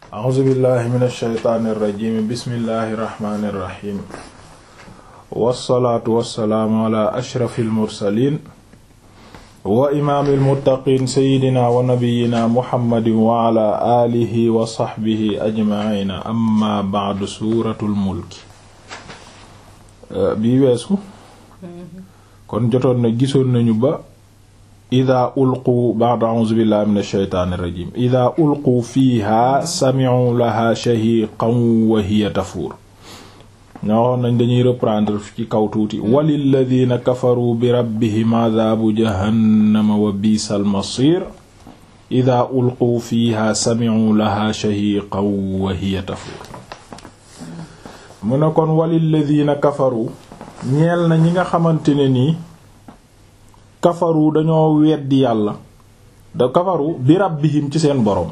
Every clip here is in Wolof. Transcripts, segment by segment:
a'uuzu billahi min alsheytaani irrajim bismillahi irrahmani irrahim wassalaatu wassalaamu ala ashrafi almursalin wa imaami almuttaqin sayidina wa nabiyina muhammadin wa ala alihi wa saxbihi ajmaina amma ba'du suuratul mulki bii weesu kon jotoon na gisoon nañu ba ida ulqu ba'da a'uuzu billahi min alsheytaani irrajim ida ulqu fiiha sami'u laha shahiqan wa hiya tafuur ñoo waxoon nañ dañuy reprendre ci kaw tuuti walilladina kafaru bi rabbihim adaabu jahannama wa biisal masiir ida ulqu fiiha sami'u laha shahiqan wa hiya tafuur mu ne kon walilladina kafaru ñeel na ñi nga xamante ne nii kafaru dañoo weddi yàlla da kafaru bi rabbihim ci seen boroom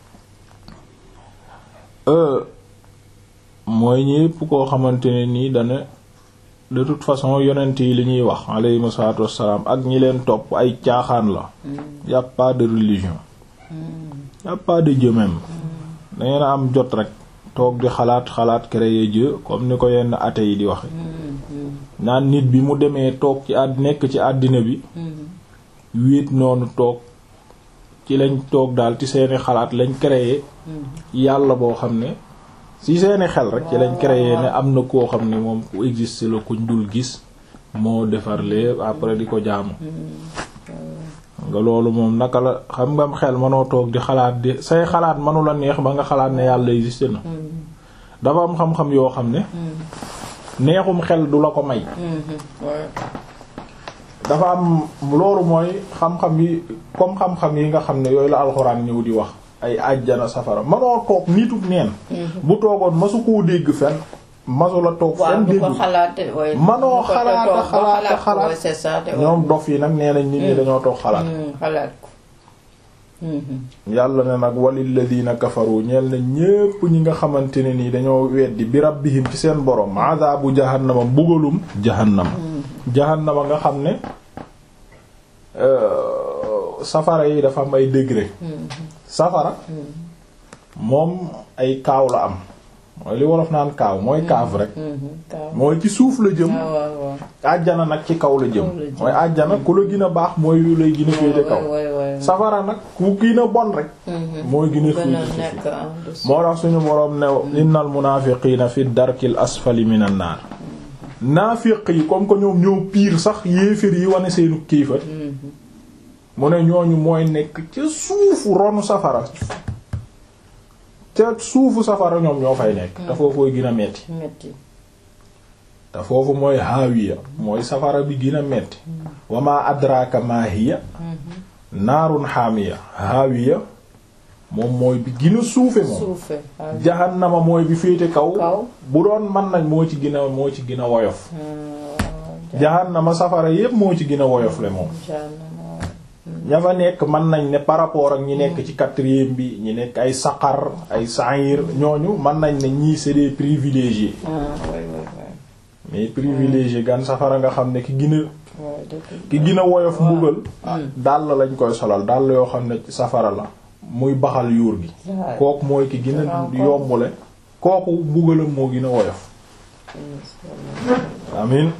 mooy ñépp koo xamante ne nii dane de toute façon yonent yi li ñuy wax alayhimu salaatu wassalaam ak ñi leen topp ay caaxaan la y a pas de religion y a pas de Dieu même dangeen a am jot rek toog di xalaat xalaat créer Dieu comme ni ko yenn athée yi di waxe naan nit bi mu demee toog ci àdd nekk ci àddina bi wéet noonu toog ci lañ toog daal ci seeni xalaat lañ créer yàlla boo xam ne ci seeni xel rek ci lañ créer ne am na koo xam ne moom ku existe la kuñ dul gis moo defar lépp après di ko jaamu nga loolu moom naka la xam nga xel mënoo toog di xalaat di say xalaat mënu la neex ba nga xalaat ne yàlla existe na dafa am xam-xam yoo xam ne neexum xel du la ko may dafa am loolu mooy xam-xam yi comme xam-xam yi nga xam ne yooyu la alxuraan ñëw di wax ay àjjana safara manoo toog nituk neen bu toogoon masu koo dégg fenn masu la toog fenn dégg manoo xalaata xalaata xalaat ñoom dof yi nag nee nañ nit ñi dañoo toog xalaat yàlla ne nag walilladina kafaru ñeel na ñépp ñi nga xamante ne nii dañoo weddi bi rabbihim ci seen borom adabu jahannama mbugalum jahannama jahannama nga xam ne safara yi dafa am ay degré safara moom ay kaaw la am mooy li wolof naan kaaw mooy kaaf rek mooy ci suuf la jëm àjjana nag ci kaw la jëm mooy àjjana ku la gën a baax mooy yu lay gën a féete kaw safara nag ku gën a bon rek mooy gën a féete suuf moo tax suñu boroom ne innal munaafiqiina fi darkil asfali minan naar naafiq yi comme que ñoom ñoo piir sax yéeféer yi wane seenu kiifat mu ne ñooñu mooy nekk ca suufu ronu safara ca suufu safara ñoom ñoo fay nekk te foofooy gën a metti te foofu mooy haawiya mooy safara bi gën a metti wama adraka ma hiya naarun haamiya haawiya moom mooy bi gën a suufe moom jahannama mooy bi féete kaw bu doon mën nañ moo ci gën a moo ci gën a woyof jahannama safara yépp moo ci gën a woyof le moom ña fa nekk mën nañ ne par rapport ak ñi nekk ci quatrième bi ñi nekk ay saqar ay sa'ir ñooñu mën nañ ne ñii c'est des privilégiés mais privilégié gan safara nga xam ne ki gën a ki gën a woyof mbugal dàll lañ koy solal dàll yoo xam ne safara la muy baxal yuur gi kooku mooy ki gën a yombule kooku mbugalam moo gën a woyof amin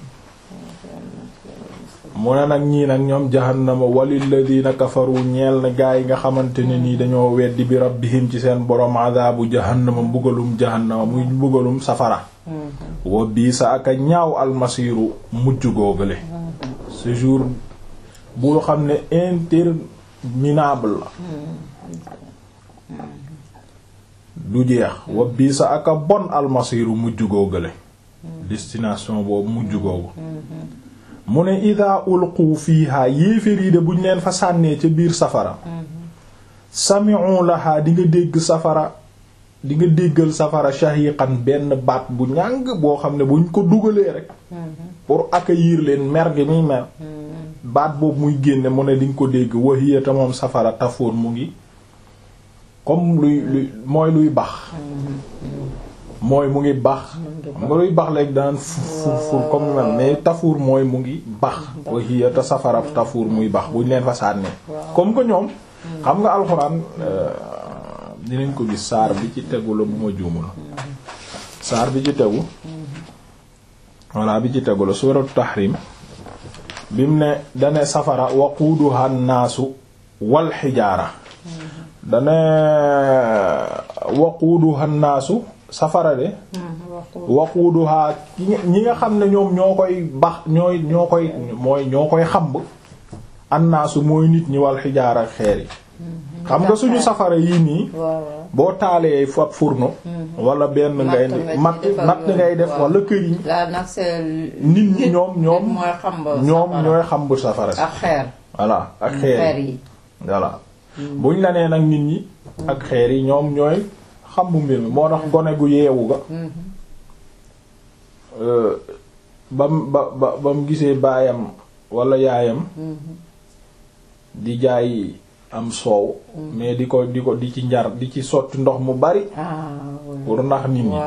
mu ne nag ñii nag ñoom jahannama walilladina kafaru ñeel na gaa yi nga xamante ne nii dañoo weddi bi rabbihim ci seen borom adabu jahannama mbugalum jahannama muy mbugalum safara wa bii sa aka ñaaw almasiru mujj googale ce jour bu xam ne interminable la du jeex wa bii sa aka bon almasiru mujj googale destination boobu mujj googu mu ne ida ulqu fiiha yéefér yi de buñ leen fa sànnee ca biir safara sami'u laha di nga dégg safara di nga déggal safara shahiqan benn baat bu ñàng boo xam ne buñ ko dugalee rek pour accueillir leen mer gi muy mer baat boobu muy génne mu ne di nga ko dégg wahiya ta moom safara tafoon mu ngi comme luy luy mooy luy bax mooy mu ngi bax nga luy bax léegi daan fur fur comme mel mais tafuur mooy mu ngi bax wahiya te safara tafuur muy bax buñ leen fa sànnee comme que ñoom xam nga alxuraan dinañ ko gis saar bi ci tegu la bu ma juumul saar bi ci tegu walla bi ci tegu la suuratu tahrim bim ne dane safara waquuduha naasu wal xijaara dane waquuduha naasu safara de waquuduha ñi nga xam ne ñoom ñoo koy bax ñooy ñoo koy mooy ñoo koy xamb annaasu mooy nit ñi wal xijaara ak xeer yi xam nga suñu safara yii nii boo taalee fab fourneau wala benn ngay matt matt ngay def wala këriñ nit ñi ñoom ñoom ñoom ñooy xamb safara si ak xeer voilà ak xeer yi voilà buñ la nee nag nit ñi ak xeer yi ñoom ñooy xambu mbir mi moo tax gone gu yeewu ga bam ba ba ba mu gisee baayam wala yaayam di jaay am soow mais di ko di ko di ci njar di ci sotti ndox mu bari pour nax nit ñi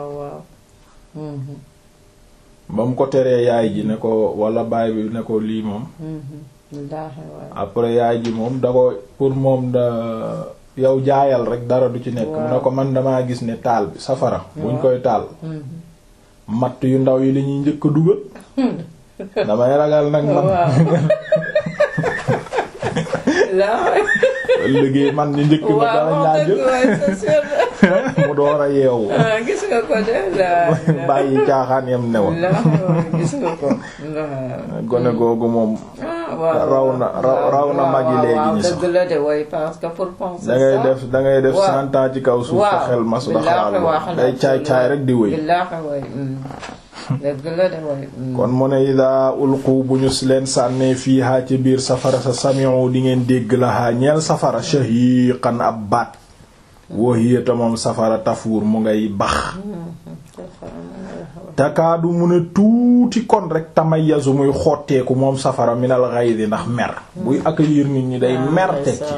ba mu ko teree yaay ji ne ko wala baay bi ne ko lii moom après yaay ji moom da ko pour moom da yow jaayal rek dara du ci nekk mu ne ko man damaa gis ne taal bi safara buñ koy taal matt yu ndaw yi la ñuy njëkk a dugal damay ragal nag man liggéey man ñu njëkk ma danañ laa jël mu door a yeewu gis nga ko de bàyyi caaxaan yam ne woon gis nga ko gone googu moom raw na raw na magi léegi ñi sax dëgg la de way parce que pour penser da ngay def da ngay def cent ans ci kaw suuf te xel masu da xalaat day caay caay rek di wëy dëgg la de way kon mu ne ida ulqu bu ñu leen sànnee fiihaa ci biir safara sa sami'u di ngeen dégg la haa ñeel safara shahiqan ab baat wahiyata moom safara tafuur mu ngay bax takaadu mu ne tuuti kon rek tamayazu muy xotteeku moom safara minal ghaydi ndax mer buy accueillir nit ñi day mer teg ci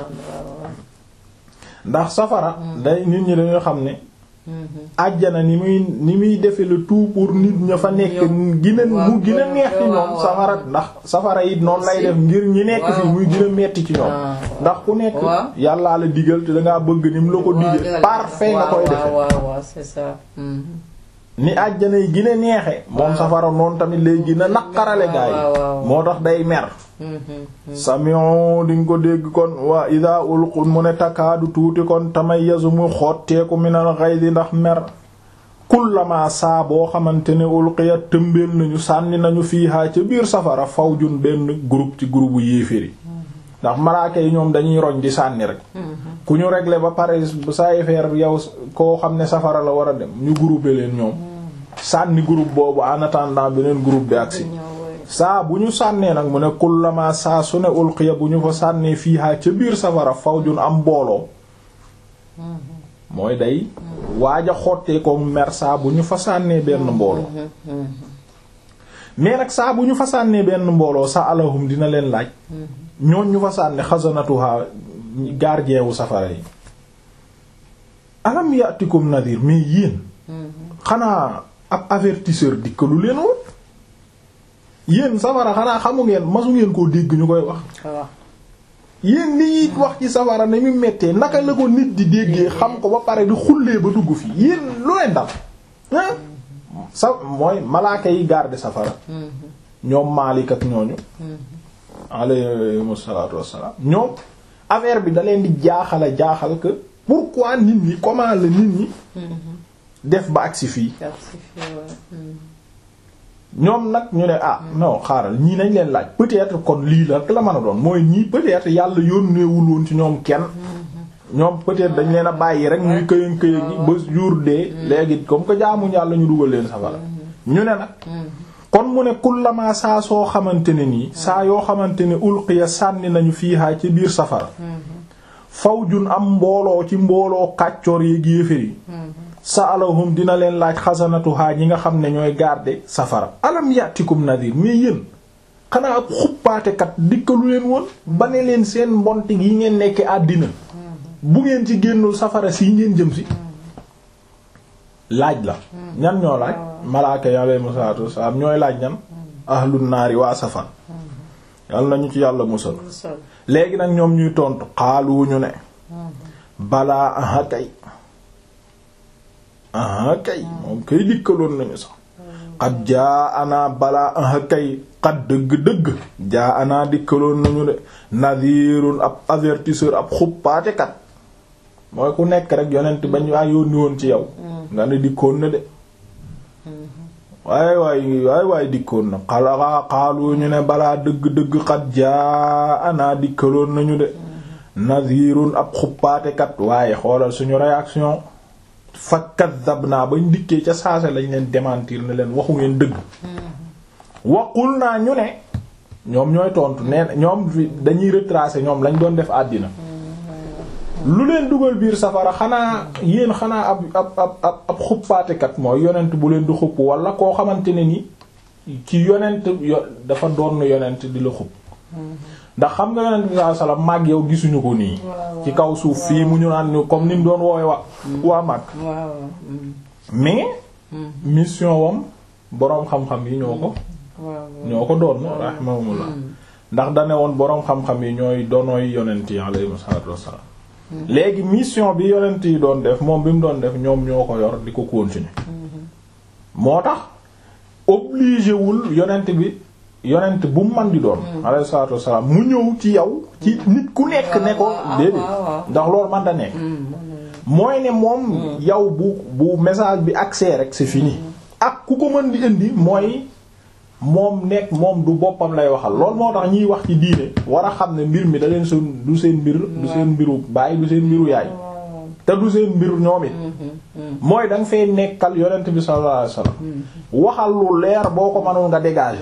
ndax safara day nit ñi dañoo xam ne àjjana ni muy ni muy defe le tout pour nit ña fa nekk gina mu gën a neex ci ñoom safara ndax safara it noonu lay def ngir ñi nekk fi muy gën a metti ci ñoom ndax ku nekk yàllaa la digal te dangaa bëgg ni mu la ko digal parfait nga koy defe ni àjjana yi gën a neexe moom safara noonu tamit lay gën a naqarale gaa yi moo tax day mer samion di nga ko dégg kon waa ida ulqu mu ne takaadu tuuti kon tamayazu mu xotteeku minal ghaydi ndax mer kullama saa boo xamante ne ulqiya tëmbeel nañu sànni nañu fiihaa ca biir safara fawjun benn groupe ci groupe yéeféri ndax malaaka yi ñoom dañuy roñ di sànni rek ku ñu régler ba pare sa affaire yow koo xam ne safara la war a dem ñu grouper leen ñoom sànni groupe boobu en attendant beneen groupe bi agsi saa bu ñu sànnee nag mu ne kullama saa su ne ulqiya bu ñu fa sànnee fiihaa ca biir safara fawjun am mbooloo mooy day waaj a xottee ko mer saa bu ñu fa sànnee benn mbooloo mais nag saa bu ñu fa sànnee benn mbooloo sa alahum dina leen laaj ñooñ ñu fa sànni xasanatuha gardien wu safara yi alam yatikum nadir mais yéen xanaa ab avertisseur dikkalu leen woon yéen safara xanaa xamu ngeen masu ngeen koo dégg ñu koy wax yéen li wax ci safara ne mu mettee naka la ko nit di déggee xam ko ba pare di xullee ba dugg fi yéen lu leen dal sa mooy malaaka yi garder safara ñoom Maalik ak ñooñu alayhimu salaatu wassalaam ñoom affaire bi da leen di jaaxala jaaxal que pourquoi nit ñi comment la nit ñi def ba agsi fii ñoom nag ñu ne ah non xaaral ñii nañ leen laaj peut-être kon lii la la mën a doon mooy ñii peut-être yàlla yónneewul woon ci ñoom kenn ñoom peut-être dañ leen a bàyyi rek ñuy këyën këyën yi ba jour dee léegi comme que jaamuñ yàlla ñu dugal leen safara ñu ne nag kon mu ne kullama saa soo xamante ne nii saa yoo xamante ne ulqiya sànni nañu fiihaa ci biir safara fawjun am mbooloo ci mbooloo kàccoor yi yéefér yi saalahum dina leen laaj xasanatuhaa ñi nga xam ne ñooy garder safara alam yatikum nadir mais yéen xanaa ab xuppaatekat dikkalu leen woon ba ne leen seen mbonte yi ngeen nekke àddina bu ngeen ci génnul safara si ngeen jëm si laaj la ñan ñoo laaj malaaka yi alayhimu salaatu wassalaam ñooy laaj ñan ahlun naari waa safar yàlla nañu ci yàlla musal léegi nag ñoom ñuy tontu xaalu ñu ne balaa aha kay aha kay moom kay dikkaloon nañu sax xat jaa anaa balaa aha kay xat dëgg-dëgg jaa anaa dikkaloon nañu de nadirun ab avertisseur ab xuppaate kat mooy ku nekk rek yonent bañ waa yónni woon ci yow nga ne dikkoon na de waay waay waay waay dikkoon na xalaa xaalu ñu ne balaa dëgg-dëgg xat jaa anaa dikkaloon nañu de nadirun ab xuppaatekat waaye xoolal suñu réaction fa kadhabna bañ dikkee ca saase lañ leen démentir ne leen waxu ngeen dëgg waqul naa ñu ne ñoom ñooy tontu nee ñoom fi dañuy retracer ñoom lañ doon def àddina lu leen dugal biir safara xanaa yéen xanaa ab ab ab ab ab xuppaatekat mooy yonent bu leen di xupp wala koo xamante ne ni ci yonent yo dafa doon yonent di la xupp ndax xam nga yonent bi sallallahu alayhi wasallam mag yow gisuñu ko nii ci kaw suuf fii mu ñu naan ñu comme ni mu doon woowe wa waa mag mais mission wam boroom xam-xam yi ñoo ko ñoo ko doon rahimahumullah ndax dane woon boroom xam-xam yi ñooy doonooy yonent yi alayhi salaatu wassalaam léegi mission bi yonent yi doon def moom bi mu doon def ñoom ñoo ko yor di ko continuer moo tax obligé wul yonent bi yonent bu mu man di doon alayhi salaatu wassalaam mu ñëw ci yow ci nit ku nekk ne ko déedéet ndax loolu man da nekk mooy ne moom yow bu bu message bi accès rek c'est fini ak ku ko mën di indi mooy moom nekk moom du boppam lay waxal loolu moo tax ñiy wax ci diine war a xam ne mbir mi da leen seen du seen mbir du seen mbiru baay du seen mbiru yaay te du seen mbiru ñoom it mooy da nga fay nekkal yonent bi sallallahu alayhi wasallam waxal lu leer boo ko mënoon nga dégager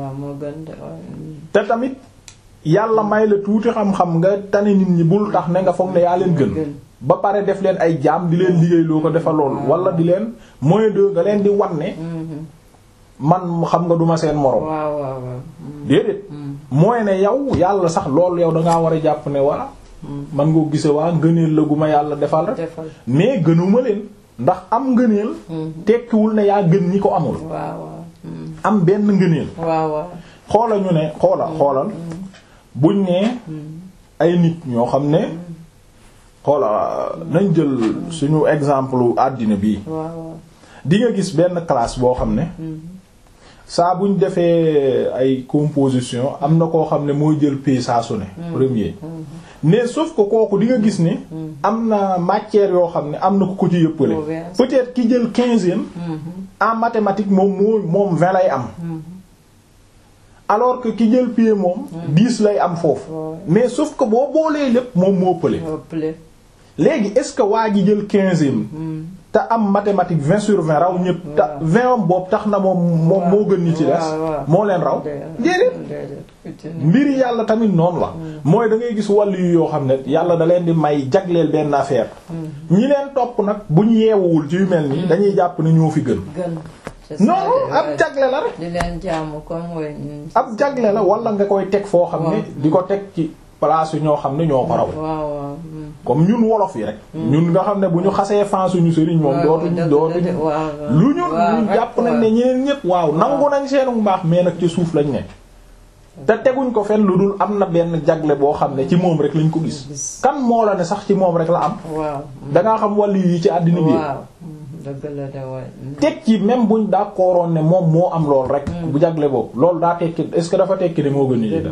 te tamit yàlla may la tuuti xam-xam nga tane nit ñi bul tax ne nga foog ne yaa leen gën ba pare def leen ay jaam di leen liggéey loo ko defal lool wala di leen moyen de nga leen di wanne man xam nga duma seen moroom déedéet mooy ne yow yàlla sax loolu yow dangaa war a jàpp ne waa man nga gise waa ngëneel la gu ma yàlla defal rek mais gënuma leen ndax am ngëneel tekkiwul ne yaa gën ñi ko amul am benn ngëneel xoola ñu ne xoola xoolal buñ ne ay nit ñoo xam ne xoola nañ jël suñu exemple àddina bii di nga gis benn classe boo xam ne saa buñ defee ay composition am na koo xam ne mooy jël pays saa su ne premier mais sauf que kooku di nga gis ne am na matière yoo xam ne am na ku ko ci yëppale peut-être ki jël quinzième en mathématique moom moo moom vingt lay am alors que ki jël pied moom dix lay am foofu mais sauf que boo boolee lépp moom moo pële léegi est-ce que waa ji jël quinzième te am mathématique vingt sur vingt raw ñëpp te vingt am boobu tax na moom moom moo gën ñi ci des moo leen raw déedéet mbiri yàlla tamit noonu la mooy da ngay gis wàllu yu yoo xam ne yàlla da leen di may jagleel benn affaire ñi leen topp nag bu ñu yeewuwul ci yu mel nii dañuy jàpp ne ñoo fi gën non ab jagle la rek di leen jaamu comme ab jagle la wala nga koy teg foo xam ne di ko teg ci place yu ñoo xam ne ñoo ko raw comme ñun wolof yi rek ñun nga xam ne bu ñu xasee fan suñu sëriñ moom dootuñu dootuñu lu ñun ñu jàpp nañ ne ñeneen ñépp waaw nangu nañ seenu mbaax mais nag ci suuf lañ ne te teguñ ko fenn lu dul am na benn jagle boo xam ne ci moom rek lañ ko gis kan moo la ne sax ci moom rek la am dangaa xam wàllu yi ci àddina bi teg ci même buñ d'accordoon ne moom moo am lool rek bu jagle boobu loolu daa tekki est-ce que dafa tekki ne moo gën ni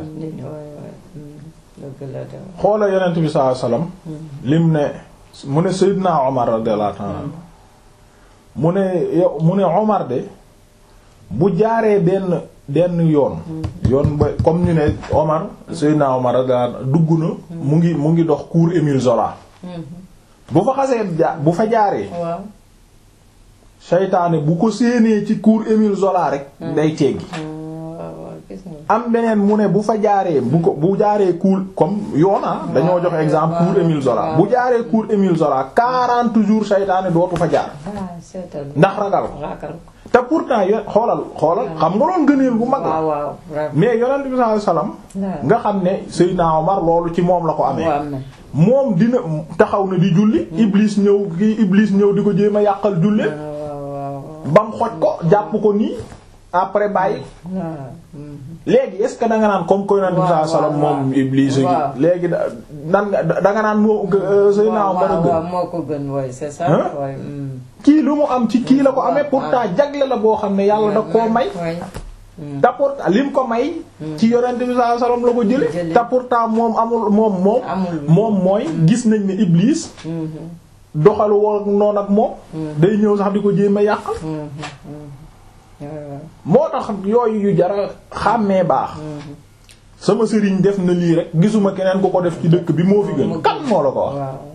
def xoola yonent bi sallallahu alayhi wasallam lim ne mu ne Seydina Omar radiyallahu ta'ala mu ne yow mu ne Omar de bu jaaree benn benn yoon yoon ba comme ñu ne Omar Seydina Omar radiyallahu dugg na mu ngi mu ngi dox cours Émile Zola bu fa xasee ja bu fa jaaree seytaane bu ko séenee ci cours Émile Zola rek day teggi am beneen mu ne bu fa jaaree bu ko bu jaaree cours comme yoona dañoo jox exemple cours Émile Zola bu jaaree cours Émile Zola quarante jours seytaane dootu fa jaar ndax ragal te pourtant yo xoolal xoolal xam nga loolu gëneel bu mag la mais yonent bi sallallahu alayhi wasallam nga xam ne Seydina Omar loolu ci moom la ko amee moom dina taxaw na di julli Iblis ñëw kii Iblis ñëw di ko jéem a yàqal julli bam xoj ko jàpp ko nii après bàyyi waaw. mm. léegi est ce que da nga naan comme koy naan waaw, saa salaam waaw, moom waaw. Iblis gi Waaw. léegi da nan nga da nga naan moo sëy naa waaw mën a waaw gën waaw moo ko gën waay c'est ça. Hein? waay. mm. kii lu mu am ci kii la ko amee waaw, pourtant jagle la boo xam ne yàlla da koo may waay. Mm. te pourtant lim ko may ci yonent bi saa salaam la ko jële Jële. te pourtant moom amul moom moom Amul. moom mooy gis nañ ne Iblis Mhm. doxalu woon noonu ak moom day ñëw sax di ko jéem a yàqal Mhm. Mhm. waaw. moo tax yooyu yu jara xàmmee baax sama sëriñ def na lii rek gisuma keneen ku ko def ci dëkk bi moo fi gën kan moo la ko wax waaw.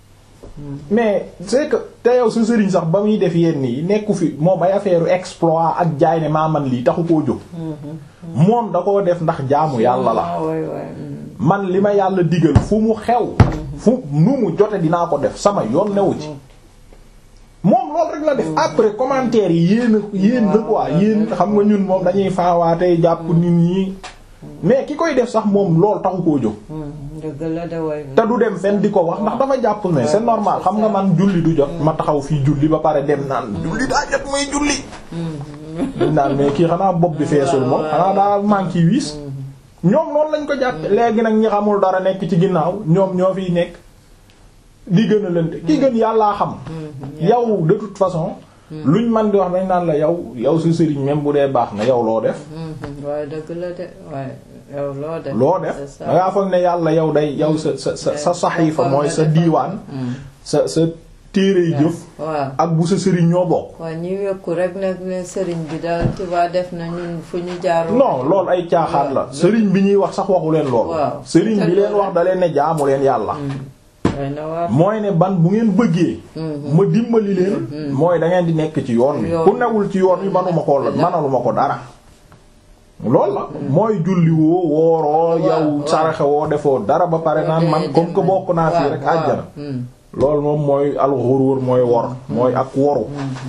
mais c'est que te yow sa sëriñ sax ba muy def yenn yi nekku fi moom ay affaire exploit ak jaay ne maa man lii taxu koo jóg moom da koo def ndax jaamu yàlla la Ah, waay waay. mm. man li ma yàlla digal fu mu xew fu nu mu jote dinaa ko def sama yoon newu ci moom loolu rek la def après commentaire yi yéen a yéen na quoi yéen xam nga ñun moom dañuy faawaatee jàpp nit ñi mais ki koy def sax moom loolu taxu koo jóg Mm. dëgg la de waay. te du dem fenn di ko wax ndax dafa jàpp ne c'est normal xam nga man julli du jot ma taxaw fii julli ba pare dem naan julli daa jot muy julli dañ naan mais kii xanaa bopp bi feesul moom xanaa daa manqué wiis ñoom noonu lañ ko jàppe léegi nag ñi xamul dara nekk ci ginnaaw ñoom ñoo fiy nekk di gën a lënte ki gën yàllaa xam yow de toute façon luñ man di wax dañ naan la yow yow sa sëriñ même bu dee baax na yow loo def Mhm. waaye dëgg la de waaye yow loo def. loo def c'est ça. dangaa foog ne yàlla yow day yow sa sa sa sa saxiifa mooy sa diiwaan Mm. sa sa téere yi jëf waaw. ak bu sa sëriñ ñoo bokk waaw ñu yokku rek nag ne sëriñ bi daal tu vois def na ñun fu ñu jaar. non loolu ay caaxaan la sëriñ bi ñuy wax sax waxu leen loolu Waaw. sëriñ bi leen wax da leen ne jaamu leen yàlla day na waar. mooy ne ban bu ngeen bëggee Mhm. ma dimbali leen mooy da ngeen di nekk ci yoon wi Yoon. ku newul ci yoon wi manuma ko la manaluma ko dara loolu la mooy julli woo wooroo yow waaw. saraxe woo defoo dara ba pare naan man comme que bokk naa fii rek waaw, àjjana mm. loolu moom mooy alxuruur mooy wor mooy ak woru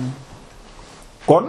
kon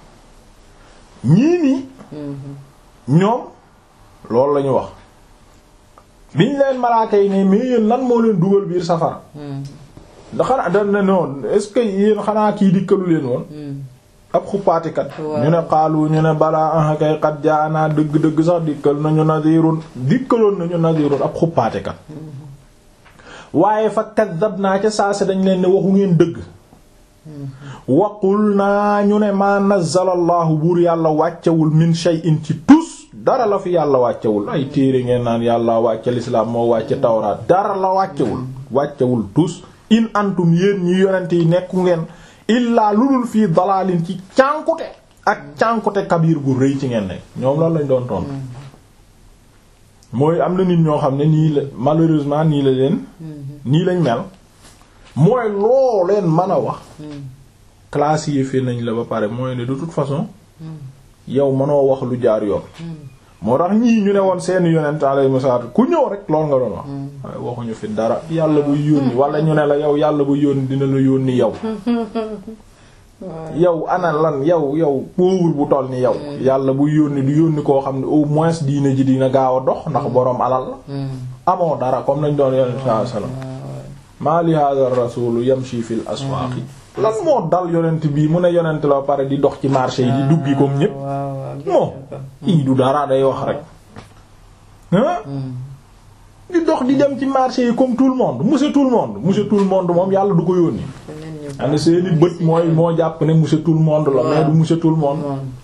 ñii nii ñoom loolu la ñu wax biñ leen malaaka yi ne mais yéen lan moo leen dugal biir safara Mm. da xanaa da ne noonu est-ce que yéen xanaa kii dikkalu leen woon Mm. ab xuppaatikat Waaw. ñu ne xaalu ñu ne balaa ah kay xat jaanaa dëgg-dëgg sax dikkal nañu nadirun dikkaloon nañu nadirun ab xuppaatikat waaye fa kaddab naa ca saase dañ leen ne waxu ngeen dëgg waqul naa ñu ne ma nazzala allahu buur yàlla wàccewul min shay'in ci tus dara la fi yàlla wàccewul ay téere ngeen naan yàlla wàcce lislaam moo wàcce tawraat dara la wàccewul wàccewul tus in antum yéen ñi yonent yi nekku ngeen illaa lu dul fii dalaalin ci cànkute ak cànkute kabiir gu rëy ci ngeen nekk ñoom loolu lañ doon tontu mooy am na nit ñoo xam ne nii la malheureusement nii la leen nii lañ mel mooy loo leen mën a wax classifié nañ la ba pare mooy ne de toute façon yow mënoo wax lu jaar yoon moo tax ñii ñu ne woon seeni yonent alayhi salaatu ku ñëw rek lool nga doon wax waaye waxuñu fi dara yàlla buy yónni wala ñu ne la yow yàlla buy yónni dina la yónni yow yow ana lan yow yow pauvre bu toll ni yow yàlla buy yónni du yónni koo xam ne au moins diine ji dina gaaw a dox ndax boroom alal la amoo dara comme nañ doon yonent sallallahu alayhi wasallam maa li hadha ar-rasul yamshi fil aswaqi lan moo dal yonent bii mu ne yonent la pare di dox ci marché yi di duggi comme ñépp moo ii du dara day wax rek ah di dox di dem ci marché yi comme tout le monde monsieur tout le monde monsieur tout le monde moom yàlla du ko yónni ane seeni bët mooy moo jàpp ne monsieur tout le monde la mais du monsieur tout le monde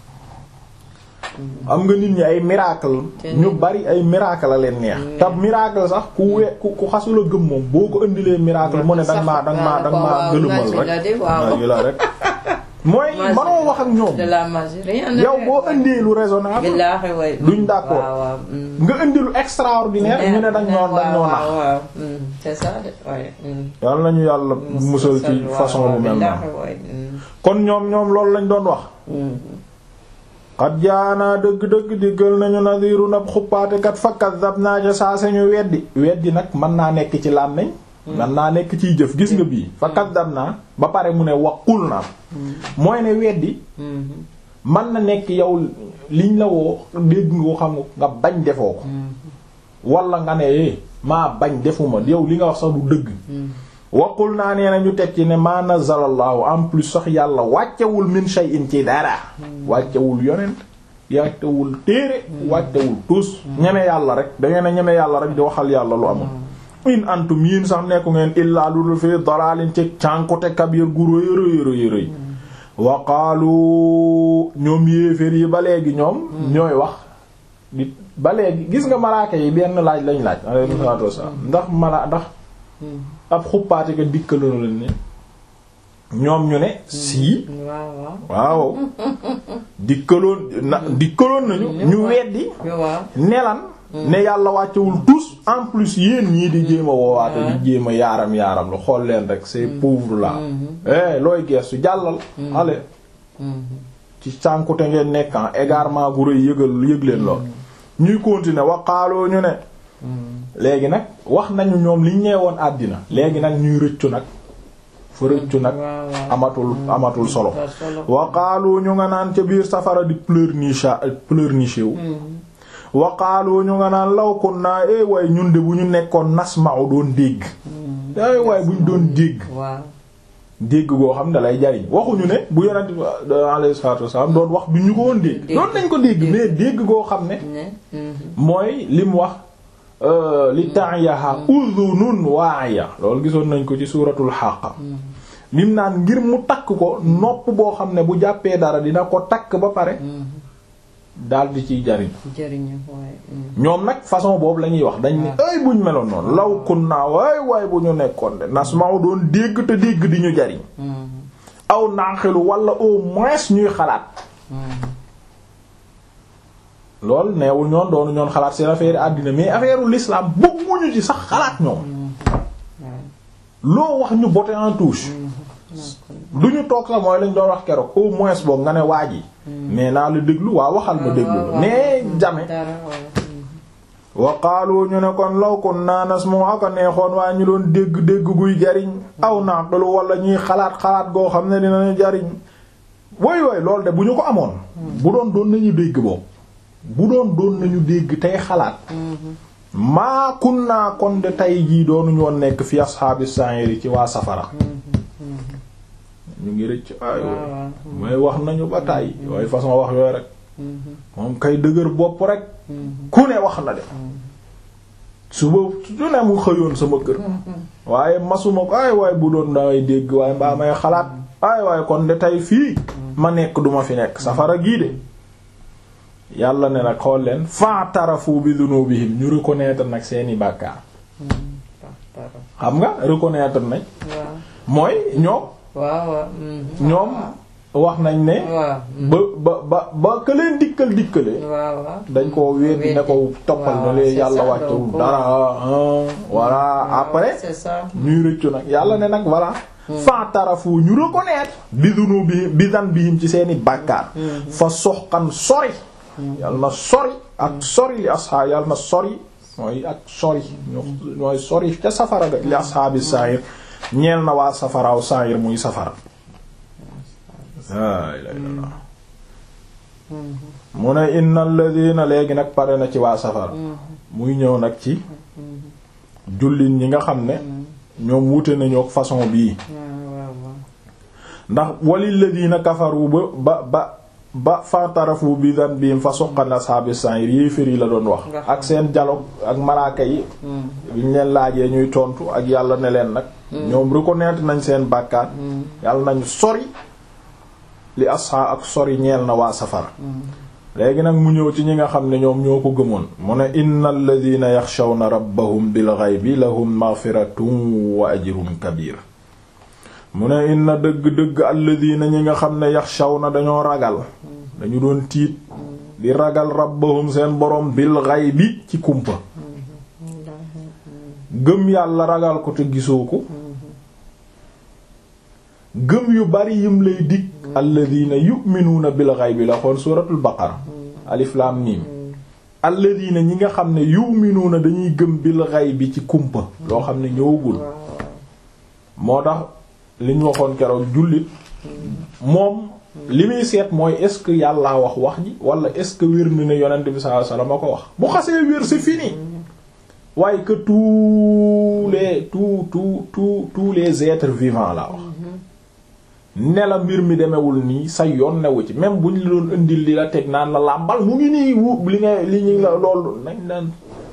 am nga nit ñi ay miracle ñu bari ay miracle la leen neex te miracle sax ku we ku ku xasula gëm moom boo ko indilee miracle mu ne danga maa danga maa danga maa gëlëmal rek waaw la rek mooy manoo wax ak ñoom de la magie rien yow boo indee lu raisonnable billaahi way duñ d'accord nga indi lu extraordinaire ñu ne dañ ñoo dañ ñoo nax waaw c'est ça de ouais yal nañu yàlla musal ci façon bu mel noonu kon ñoom ñoom loolu lañ doon wax xat jaanaa dëgg-dëgg diggal nañu nadiru nab xuppaatekat fa kaddabnaa ca saa sañu weddi weddi nag mën naa nekk ci làmmiñ mën naa nekk ciy jëf gis nga bii fa kaddabnaa ba pare mu ne waqul naa mooy ne weddi mën na nekk yow liñ la woo dégg nga ko xam nga bañ defoo ko wala nga ne maa bañ defuma yow li nga wax sax du dëgg waqul naa nee na ñu teg ci ne ma nazalallahu en plus sax yàlla wàccewul min shay'in ci dara wàccewul yonent wàccewul téere wàccewul tus ñeme yàlla rek da ngeen a ñeme yàlla rek di waxal yàlla lu amul in antum yiin sax nekku ngeen illaa lu dul fii dalalin ci cànkute kabir gu rëy rëy rëy rëy wa qaalu ñoom yéeféer yi ba léegi ñoom ñooy wax di ba léegi gis nga malaaka yi benn laaj lañ laaj alayhi salaatu wassalaam ndax mala ndax ab xuppaate ka dikkaloon leen ne ñoom ñu ne sii waaw dikkaloon na dikkaloon nañu ñu weddi nelan ne yàlla wàccewul tous en plus yéen ñii di jéem a woowaate di jéem a yaaram yaaram lu xool leen rek ces pauvres là eh looy geestu jàllal ale ci sànkute ngeen nekkan égarement gu rëy yëgal yëg leen lool ñuy continuer waqaaloo ñu ne léegi nag wax nañu ñoom liñ nee woon àddina léegi nag ñuy rëccu nag fa rëccu nag amatul amatul solo waqaalu ñu nga naan ca biir safara di pleurnicher pleurnicher wu waqaalu ñu nga naan law kunna eh waaye ñun de bu ñu nekkoon nasma'u doon dégg eh waaye bu ñu doon dégg dégg goo xam ne lay jariñ waxuñu ne bu yonent alayhi salaatu wasallam doon wax du ñu ko woon dégg doon nañ ko dégg mais dégg goo xam ne mooy li mu wax li ta'yaha udhunun wa'iya loolu gisoon nañ ko ci suuratul Haqqa lim naan ngir mu takk ko nopp boo xam ne bu jàppee dara dina ko takk ba pare daal di ciy jariñ ñoom nag façon boobu la ñuy wax dañ ne ay buñ meloon noonu law kunna waay waay bu ñu nekkoon de nasma'u doon dégg te dégg di ñu jariñ aw naaxilu wala au moins ñuy xalaat lool neewul ñoon doonu ñoon xalaat seen affaire àddina mais affaire l'islam bëgguñu ci sax xalaat ñoom loo wax ñu botte en touche du ñu toog sax mooy lañ doon wax keroog au moins boog nga ne waaj yi mais naa la déglu waa waxal ma déglu la mais jamais wa qaalu ñu ne kon law kunna nasmu aka neexoon waa ñu doon dégg dégg guy jariñ aw naqlu wala ñuy xalaat xalaat goo xam ne dinañu jariñ woy woy loolu de bu ñu ko amoon bu doon doon nañu dégg boobu bu doon doon nañu dégg tey xalaat maa kunna kon de tey jii doonuñu woon nekk fi ashaabi sa'iri ci waa safara ñu ngi rëcc ay mooy wax nañu ba tàyyi waaye façon wax yooyu rek moom kay dëgër bopp rek ku ne wax na de suba su ne mu xëyoon sama kër waaye masuma ko ay waaye bu doon damay dégg waaye mbaa may xalaat ay waaye kon de tey fii ma nekk duma fi nekk safara gii de yàlla ne nag xool leen fa'tarafu bi dhunubihim ñu reconnaître nag seeni bàkkaar xam nga reconnaître nañ mooy ñoom ñoom wax nañ ne ba ba ba ba ka leen dikkal dikkale dañ ko weddi ne ko toppal na lee yàlla wàccewul dara voilà après ñuy rëccu nag yàlla ne nag voilà fa'tarafu ñu reconnaître bi dhunubi bi dhanbihim ci seeni bàkkaar fa soxkan sori yàlla na sori ak sori li asxaab yàlla na sori mooy ak sori mooy sori ca safara ga li asxaabi sa'ir ñeel na waa safaraaw sa'ir muy safara laa ilaaha illallaah mu ne innal ladina léegi nag pare na ci waa safara muy ñëw nag ci jullit ñi nga xam ne ñoom wute nañu ak façon bii ndax walil ladina kafaru ba ba ba ba fatarafu bi dhanbihim fa suqqan ashabi sa'ir yéefér yi la doon wax ak seen dialogue ak malaaka yi biñ leen laajee ñuy tontu ak yàlla ne leen nag ñoom reconnaître nañ seen bàkkaat yàlla nañu sori li asha ak sori ñeel na waa safara léegi nag mu ñëw ci ñi nga xam ne ñoom ñoo ko gëmoon mu ne innal ladina yaxshawna rabbahum bil ghaybi lahum maghfiratun wa ajrun kabir mu ne inna dëgg-dëgg alladina ñi nga xam ne yaxshawna dañoo ragal dañu doon tiit di ragal rabbahum seen borom bil ghaybi ci kumpa gëm yàlla ragal ko te gisoo ko gëm yu bari yim lay dig alladina yu'minuuna bil ghaybi la xool suuratul baqara alif lam mim alladina ñi nga xam ne yu'minuuna dañuy gëm bil ghaybi ci kumpa loo xam ne ñëwagul moo tax li ñu waxoon keroog jullit moom li muy seet mooy est-ce que yàllaa wax wax ji wala est-ce que wér na ne yonent bi sallallahu alayhi wasallam a ko wax bu xasee wér c'est fini waaye que tous les tous tous tous tous les êtres vivants la wax ne la mbir mi demewul nii sa yoon newu ci même bu ñu la doon indil li la teg naan la làmbal mu ngi nii wu li nga li ñu la loolu nañ naan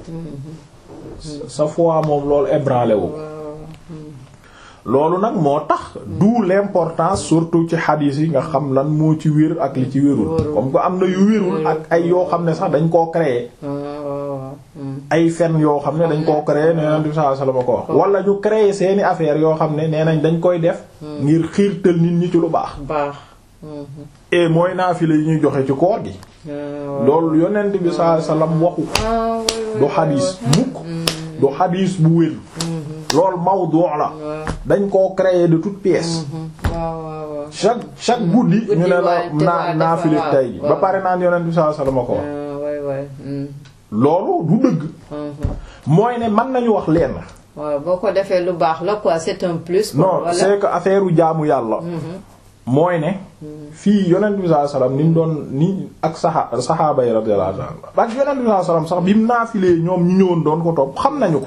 sa foi moom loolu ébranlé wu loolu nag moo tax d'où l'importance surtout ci xadiis yi nga xam lan moo ci wér ak li ci wérul comme que am na yu wérul ak ay yoo xam ne sax dañ koo créer ay fen yoo xam ne dañ koo créer nee nañ sallallahu alayhi wasallam ko wax wala ñu créer seeni affaire yoo xam ne nee nañ dañ koy def ngir xiirtal nit ñi ci lu baax baax et mooy naafila yi ñuy joxe ci koor gi loolu yonent bi sallallahu alayhi wasallam waxu du xadiis mukk du xadiis bu wér loolu mawdu la dañ koo créer de toutes pièces chaque chaque guddi ñu ne la naa naafila tay gi ba pare naan yonent bi sallallahu alayhi wasallam ko wax loolu du dëgg mooy ne mën nañu wax lenn waaw boo ko defee lu baax la quoi c'est un plus non c'est que affaire u jaamu yàlla mooy ne fii yonent bi sallallahu alayhi wasallam ni mu doon ni ak saxa saxaaba yi radiyallahu anhum ak yonent bi sallallahu alayhi wasallam sax bi mu naafilee ñoom ñu ñëwoon doon ko topp xam nañu ko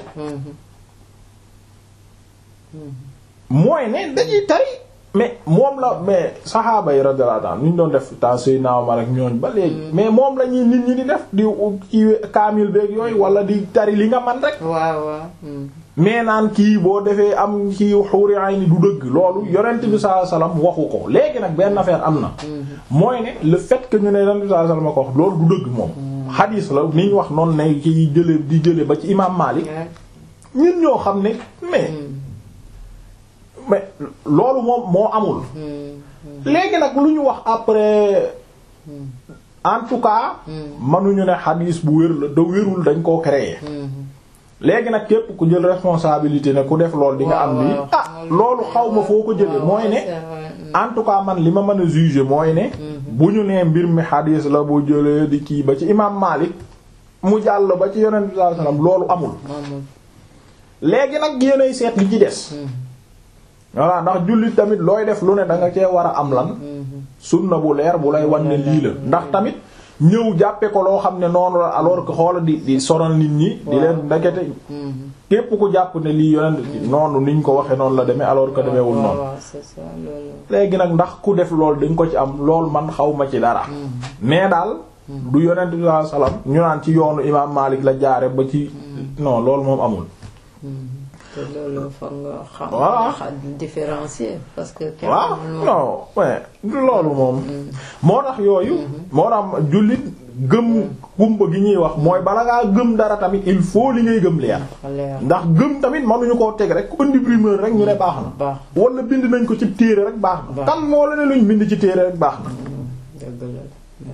mooy ne dañuy tari mais moom la mais saxaaba yi radiyallahu anhum ni ñu doon def ta sëy naaw ma rek ñooñ ba léegi mais moom la ñuy nit ñi di def di ci kaamil beeg yooyu wala di tari li nga man rek waaw waaw mais naan kii boo defee am kii xuuri ay ni du dëgg loolu yonent bi sallallahu alayhi wasallam waxu ko léegi nag benn affaire am na mooy ne le fait que ñu ne yonent bi sallallahu alayhi wasallam ko wax loolu du dëgg moom xadiis la ni ñu wax noonu ne ki jële di jële ba ci imam Malik ñun ñoo xam ne mais mais loolu moom moo amul léegi nag lu ñu wax après en tout cas mënuñu ne xadiis bu wér la da wérul dañ koo créer léegi nag képp ku jël responsabilité ne ku def lool di nga am lii ah loolu xaw ma foo ko jële mooy ne en tout cas man li ma mën a juger mooy ne bu ñu nee mbir mi xadiis la bu jëlee di kii ba ci imam Malik mu jàll ba ci yonent bi sallallahu alayhi wasallam loolu amul léegi nag yéenay seet li ci des voilà ndax jullit tamit looy def lu ne da nga cee war a am lan sunna bu leer bu lay wan ne lii la ndax tamit ñëw jàppe ko loo xam ne noonu la alors que xoola di di sonal nit ñi di leen ndekete képp ku jàpp ne lii yonent noonu niñ ko waxe noonu la demee alors que demeewul noonu léegi nag ndax ku def loolu dañ ko ci am loolu man xaw ma ci dara mais daal du yonent bi sallallahu alayhi wasallam ñu naan ci yoonu imam Malik la jaare ba ci non loolu moom amul te loolu fa nga xam. Voilà. xam différencier parce que. kenn waaw mënul- non mais loolu moom moo tax yooyu moo tax jullit gëm kumpa gi ñuy wax mooy bala ngaa gëm dara tamit il faut li ngay gëm leer dafa leer ndax gëm tamit mënuñu koo teg rek ku indi primeur rek ñu ne baax na baax wala bind nañ ko ci téere rek baax na Baax. kan moo la ne luñ bind ci téere rek baax na dëgg la.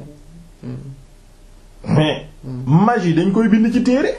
mais magie dañ koy bind ci téere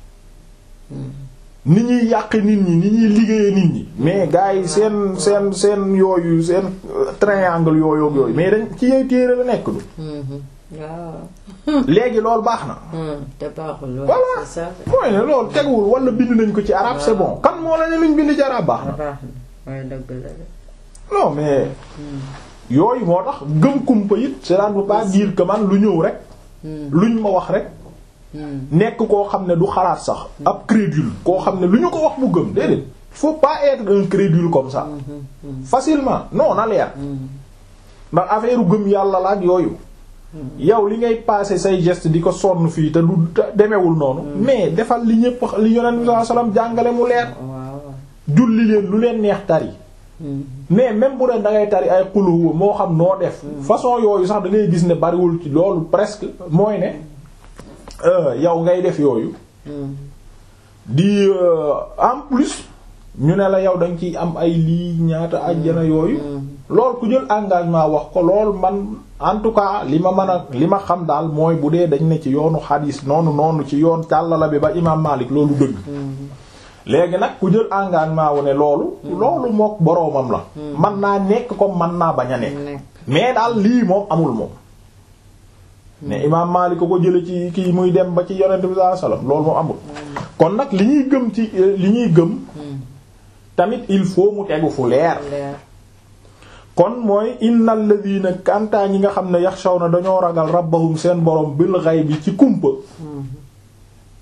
ni ñuy yàq nit ñi ni ñuy liggéeye nit ñi mais gars yi seen seen seen yooyu seen euh, triangle yooyu ak yooyu mais dañ ci yey téere la nekk du Mhm. waaw. léegi loolu baax na Hmm, te baaxul. waaw, Voilà. c'est ça. mooy ne loolu teguwul wala bind nañ ko ci arabe c'est bon kan moo la ne luñ bind ci arabe baax na baax na waaye dëgg la de. non mais yooyu moo tax gëm kumpa it cela ne veut pas dire que man lu ñëw rek Hmm, luñ ma wax rek hmm. nekk koo xam ne du xalaat sax ab crédule koo xam ne lu ñu ko wax mu gëm déedéet faut pas être un crédule comme ça facilement non na leer ndax affaire gëm yàlla la ak yooyu yow li ngay passer say geste di ko sonn fii te du te demewul noonu mais defal li ñépp li yonent bi sallallahu alayhi wasallam jàngale mu leer waaw. julli leen lu leen neex tari Hmm, mais même bu dee da ngay tari ay xuluwa moo xam noo def façon yooyu sax da ngay gis ne bariwul ci loolu presque mooy ne euh, yow ngay def yooyu hmm. di euh, en plus ñu ne la yow da nga ciy am ay lii ñaata àjjana yooyu lool ku jël engagement wax ko lool man en tout cas li ma mën a li ma xam daal mooy bu dee dañ ne ci yoonu xadiis noonu noonu ci yoon càllala bi ba imaam Maalik loolu dëgg léegi nag ku jël engagement wu ne loolu loolu mook boroomam la man naa nekk comme man naa bañ a nekk nekk. mais daal lii moom amul moom ne imaam Maalik ko ko jële ci kii muy dem ba ci yonent bi sallallahu alayhi wasallam loolu moom amul kon nag li ñuy gëm ci li ñuy gëm tamit il faut mu tegu fu leer leer. kon mooy innal ladina kantaa ñi nga xam ne yaxshawna dañoo ragal rabbahum seen borom bil ghaybi ci kumpa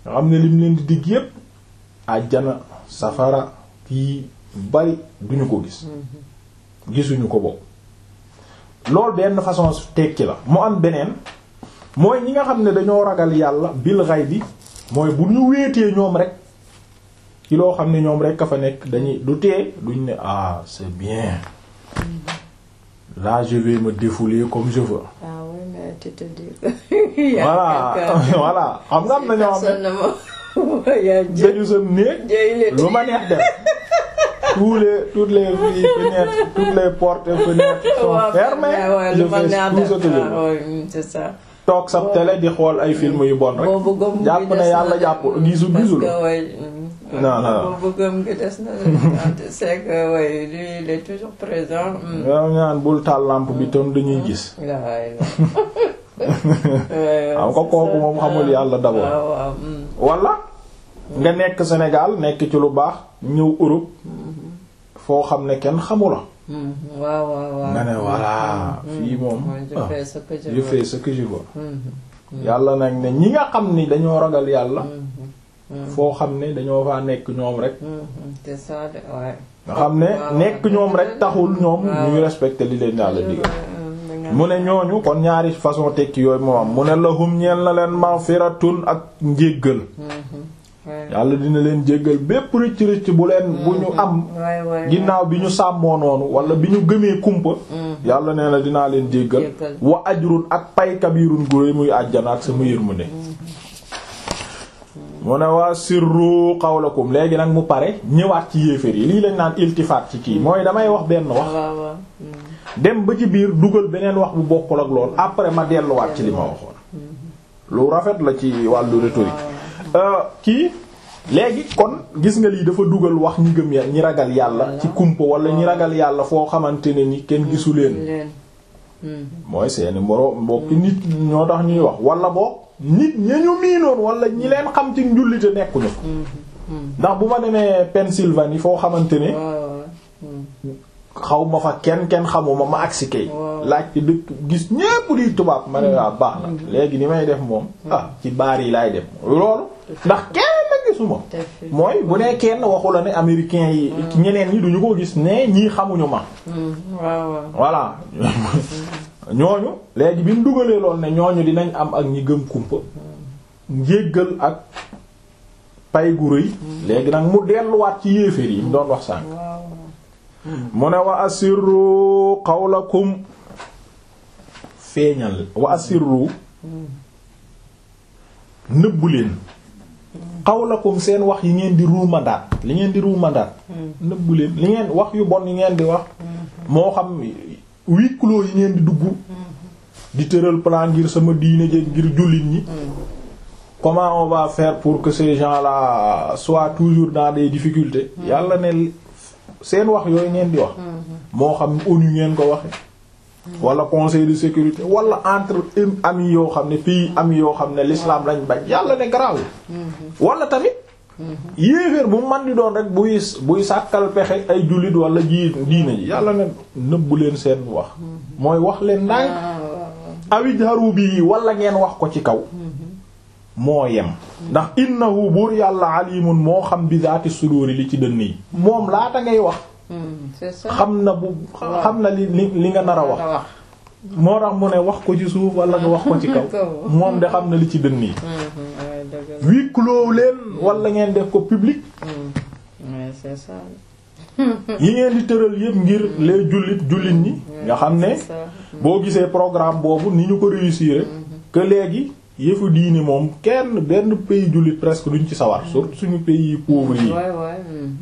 nga xam ne lim leen di digg yépp àjjana safara kii bari duñu ko gis gisuñu ko boobu loolu benn façon tekki la mu am beneen mooy ñi nga xam ne dañoo ragal yàlla bil ghaibi mooy bu ñu wéetee ñoom rek ci loo xam ne ñoom rek a fa nekk dañuy du tee duñ ne ah c'est bien là je vais me défouler comme je veux. ah oui mais tu te dis que. y a voilà quelqu'un- voilà xam nga am na ñoo xam personne ne m'a- y a ne Dieu. dañu sam néeg Dieu il est- lu ma neex def tous les toutes les fenêtres toutes les portes et fenêtres sont Ouais, fermées ouais, je lu ma fais neex tout ce que je def. veux. Ah, ouais, c'est ça. toog sa télé di xool ay film yu bon rek boobu gëm jàpp gi ne des yàlla na jàpp de. gisu Parce gisul que, ouais, mm, Non, non. boobu gëm gi des na de. c'est que ouais, lui il est toujours présent. mm. yow ñaan bul taal lampe bi tam dañuy gis Ouais, ouais. Ouais, xam nga c'est kooku ça. moom xamul yàlla d'abord. waaw waaw, mm. wala nga nekk Sénégal nekk ci lu baax ñëw Europe foo xam ne kenn xamu la Mm, waaw waaw waaw. nga ne voilà Mm, fii moom ouais, je ah, fais ce que je je veux. fais ce que je veux Mm, yàlla nag ne ñi nga xam ni dañoo ragal yàlla mm, mm, foo xam ne dañoo faa nekk ñoom rek mm, c'est ça de ouais. nga xam ne waaw, nekk waaw. ñoom rek taxul ñoom waaw. ñuy respecter li leen yàlla digal Mm, da nga- mu ne ñooñu kon ñaari façon tekki yooyu moo am mu ne lahum ñeel na leen maghfiratun ak njéggal Mhm, ouais. yàlla dina leen jéggal bépp rëcc rëcc bu leen bu ñu am Ouais, ouais, ginnaaw bi ñu sàmmoo noonu wala bi ñu gëmee kumpa Mhm. yàlla nee na dinaa leen jéggal Jéggal. wa ajrun ak pay kabirun gu réy muy àjjana ak sama yërmande mu ne waa sirru qawlakum léegi nag mu pare ñëwaat ci yéeféer yi lii lañ naan iltifaat ci kii mooy damay wax benn wax waaw waaw. Mm. dem ba ci biir dugal beneen wax bu bokkul ak lool après ma delluwaat ci li ma waxoon lu rafet la ci wàllu rhétorique Euh, kii léegi kon gis nga lii dafa dugal wax ñi gëm ya ñi ragal yàlla ci kumpa wala ñi ragal yàlla foo xamante ne ni kenn gisu leen leen. Mm. mooy seeni moro mbokki nit ñoo tax ñuy wax wala boog nit ña ñu miinoon wala ñi leen xam ci njullite nekkuñu fa Mm. Mm. ndax bu ma demee Pennsylvanie foo xamante ne waaw waaw. Mm. xaw ma fa kenn kenn xamuma ma agsi kay Waaw. laaj ci dëkk gis ñépp di tubaab ma ne waa baax na léegi ni may def moom ah ci baar yi laay dem loolu ndax kenn la gisuma Te fi- mooy bu nee kenn waxu la ne américain yi ñeneen ñi duñu ko gis ne ñii xamuñu ma Mm. waaw waaw. voilà ñooñu léegi bi mu dugalee lool ne ñooñu dinañ am ak ñi gëm kumpa njéggal ak pay gu rëy léegi nag mu delluwaat ci yéeféer yi mu doon wax sànq waaw waaw. mu ne wa asirru qawlakum feeñal wa asirru nëbbu leen qawlakum seen wax yi ngeen di ruumandaat li ngeen di ruumandaat nëbbu leen li ngeen wax yu bon yi ngeen di wax moo xam huis clos yi ngeen di dugg di tëral plan ngir sama diine jëg ngir jullit ñi comment on va faire pour que ces gens-là soient toujours dans des difficultés yàlla ne seen wax yooyu ngeen di wax moo xam ONU ngeen ko waxe wala conseil de sécurité wala entre amis yoo xam ne pays amis yoo xam ne l'islam lañ bañ yàlla ne garaawul wala tamit yéeféer bu man di doon rek buy buy sàkkal pexe ay jullit wala ji diine ji yàlla ne nëbbu leen seen wax mooy wax leen ndànk awijharu bi wala ngeen wax ko ci kaw moo yem ndax innahu buur yàlla alimun moo xam bi zaati suduri li ci dënn yi moom laata ngay wax c'est ça. xam na bu xam na li li li nga nar a wax wax. moo tax mu ne wax ko ci suuf wala nga wax ko ci kaw moom de xam na li ci dënn yi waaye dëgg la. huis clos leen wala ngeen def ko public Ouais, c'est ça. yi ngeen di tëral yépp ngir les jullit jullit ñi nga xam ne C'est ça. boo gisee programme boobu ni ñu ko réussir que léegi yëfu diini moom kenn benn pays jullit presque duñ ci sawar surtout suñu pays pauvres yi Ouais, ouais. mm.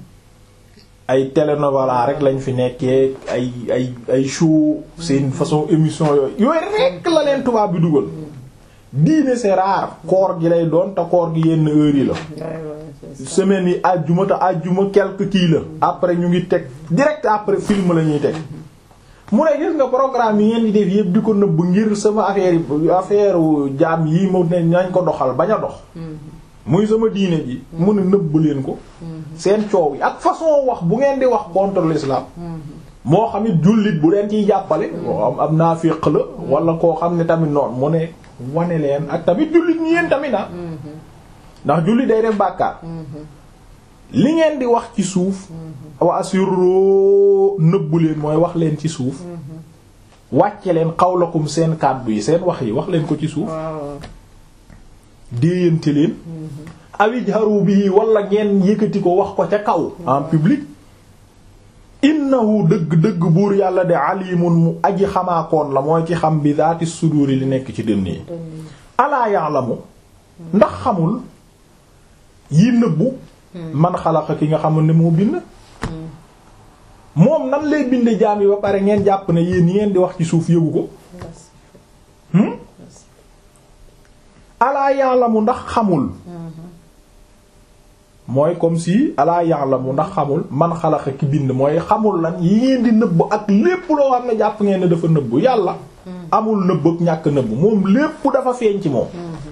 ay télénovela rek lañ fi nekkee ay ay ay show seen façon émission yooyu yooyu rekk la leen tubaab bi dugal diine c'est rare koor gi lay doon te koor gi yenn heure yi la Ouais, ouais, c'est ça. semaine yi àjjuma te àjjuma quelque kii la après ñu ngi teg direct après film la ñuy teg mu ne gis nga programme yi ngeen di def yëpp di ko nëbb ngir sama affaire yi affaire jaam yi mu ne nañ ko doxal bañ a dox muy sama diine ji mu ne nëbb leen ko seen coow yi ak façon wax bu ngeen di wax contre l'islam moo xam it jullit bu leen ciy jàppale moo am am naafiq la wala koo xam ne tamit noonu mu ne wane leen ak tamit jullit ñi yéen tamit ah ndax julli day def bàkkaar li ngeen di wax ci suuf wa asirru nëbbu leen mooy wax leen ci suuf wàcce leen xawlakum seen kàddu yi seen wax yi wax leen ko ci suuf waaw déeyante leen awijharu bihi wala ngeen yëkkati ko wax ko ca kaw en public innahu dëgg-dëgg buur yàlla de alimun mu aji xamaakoon la mooy ci xam bi zaati suduri li nekk ci dënn yi alaa ya'lamu ndax xamul yi nëbbu man xalaqa ki nga xamul ne moo bind moom nan lay binde jaam yi ba pare ngeen jàpp ne yéen yi ngeen di wax ci suuf yëgu ko hmm alaa ya'lamu ndax xamul mooy comme si alaa ya'lamu ndax xamul man xalaqa ki bind mooy xamul lan yi ngeen di nëbb ak lépp loo xam ne jàpp ngeen ne dafa nëbb yàlla amul nëbb ak ñàkk nëbb moom lépp dafa feeñ ci moom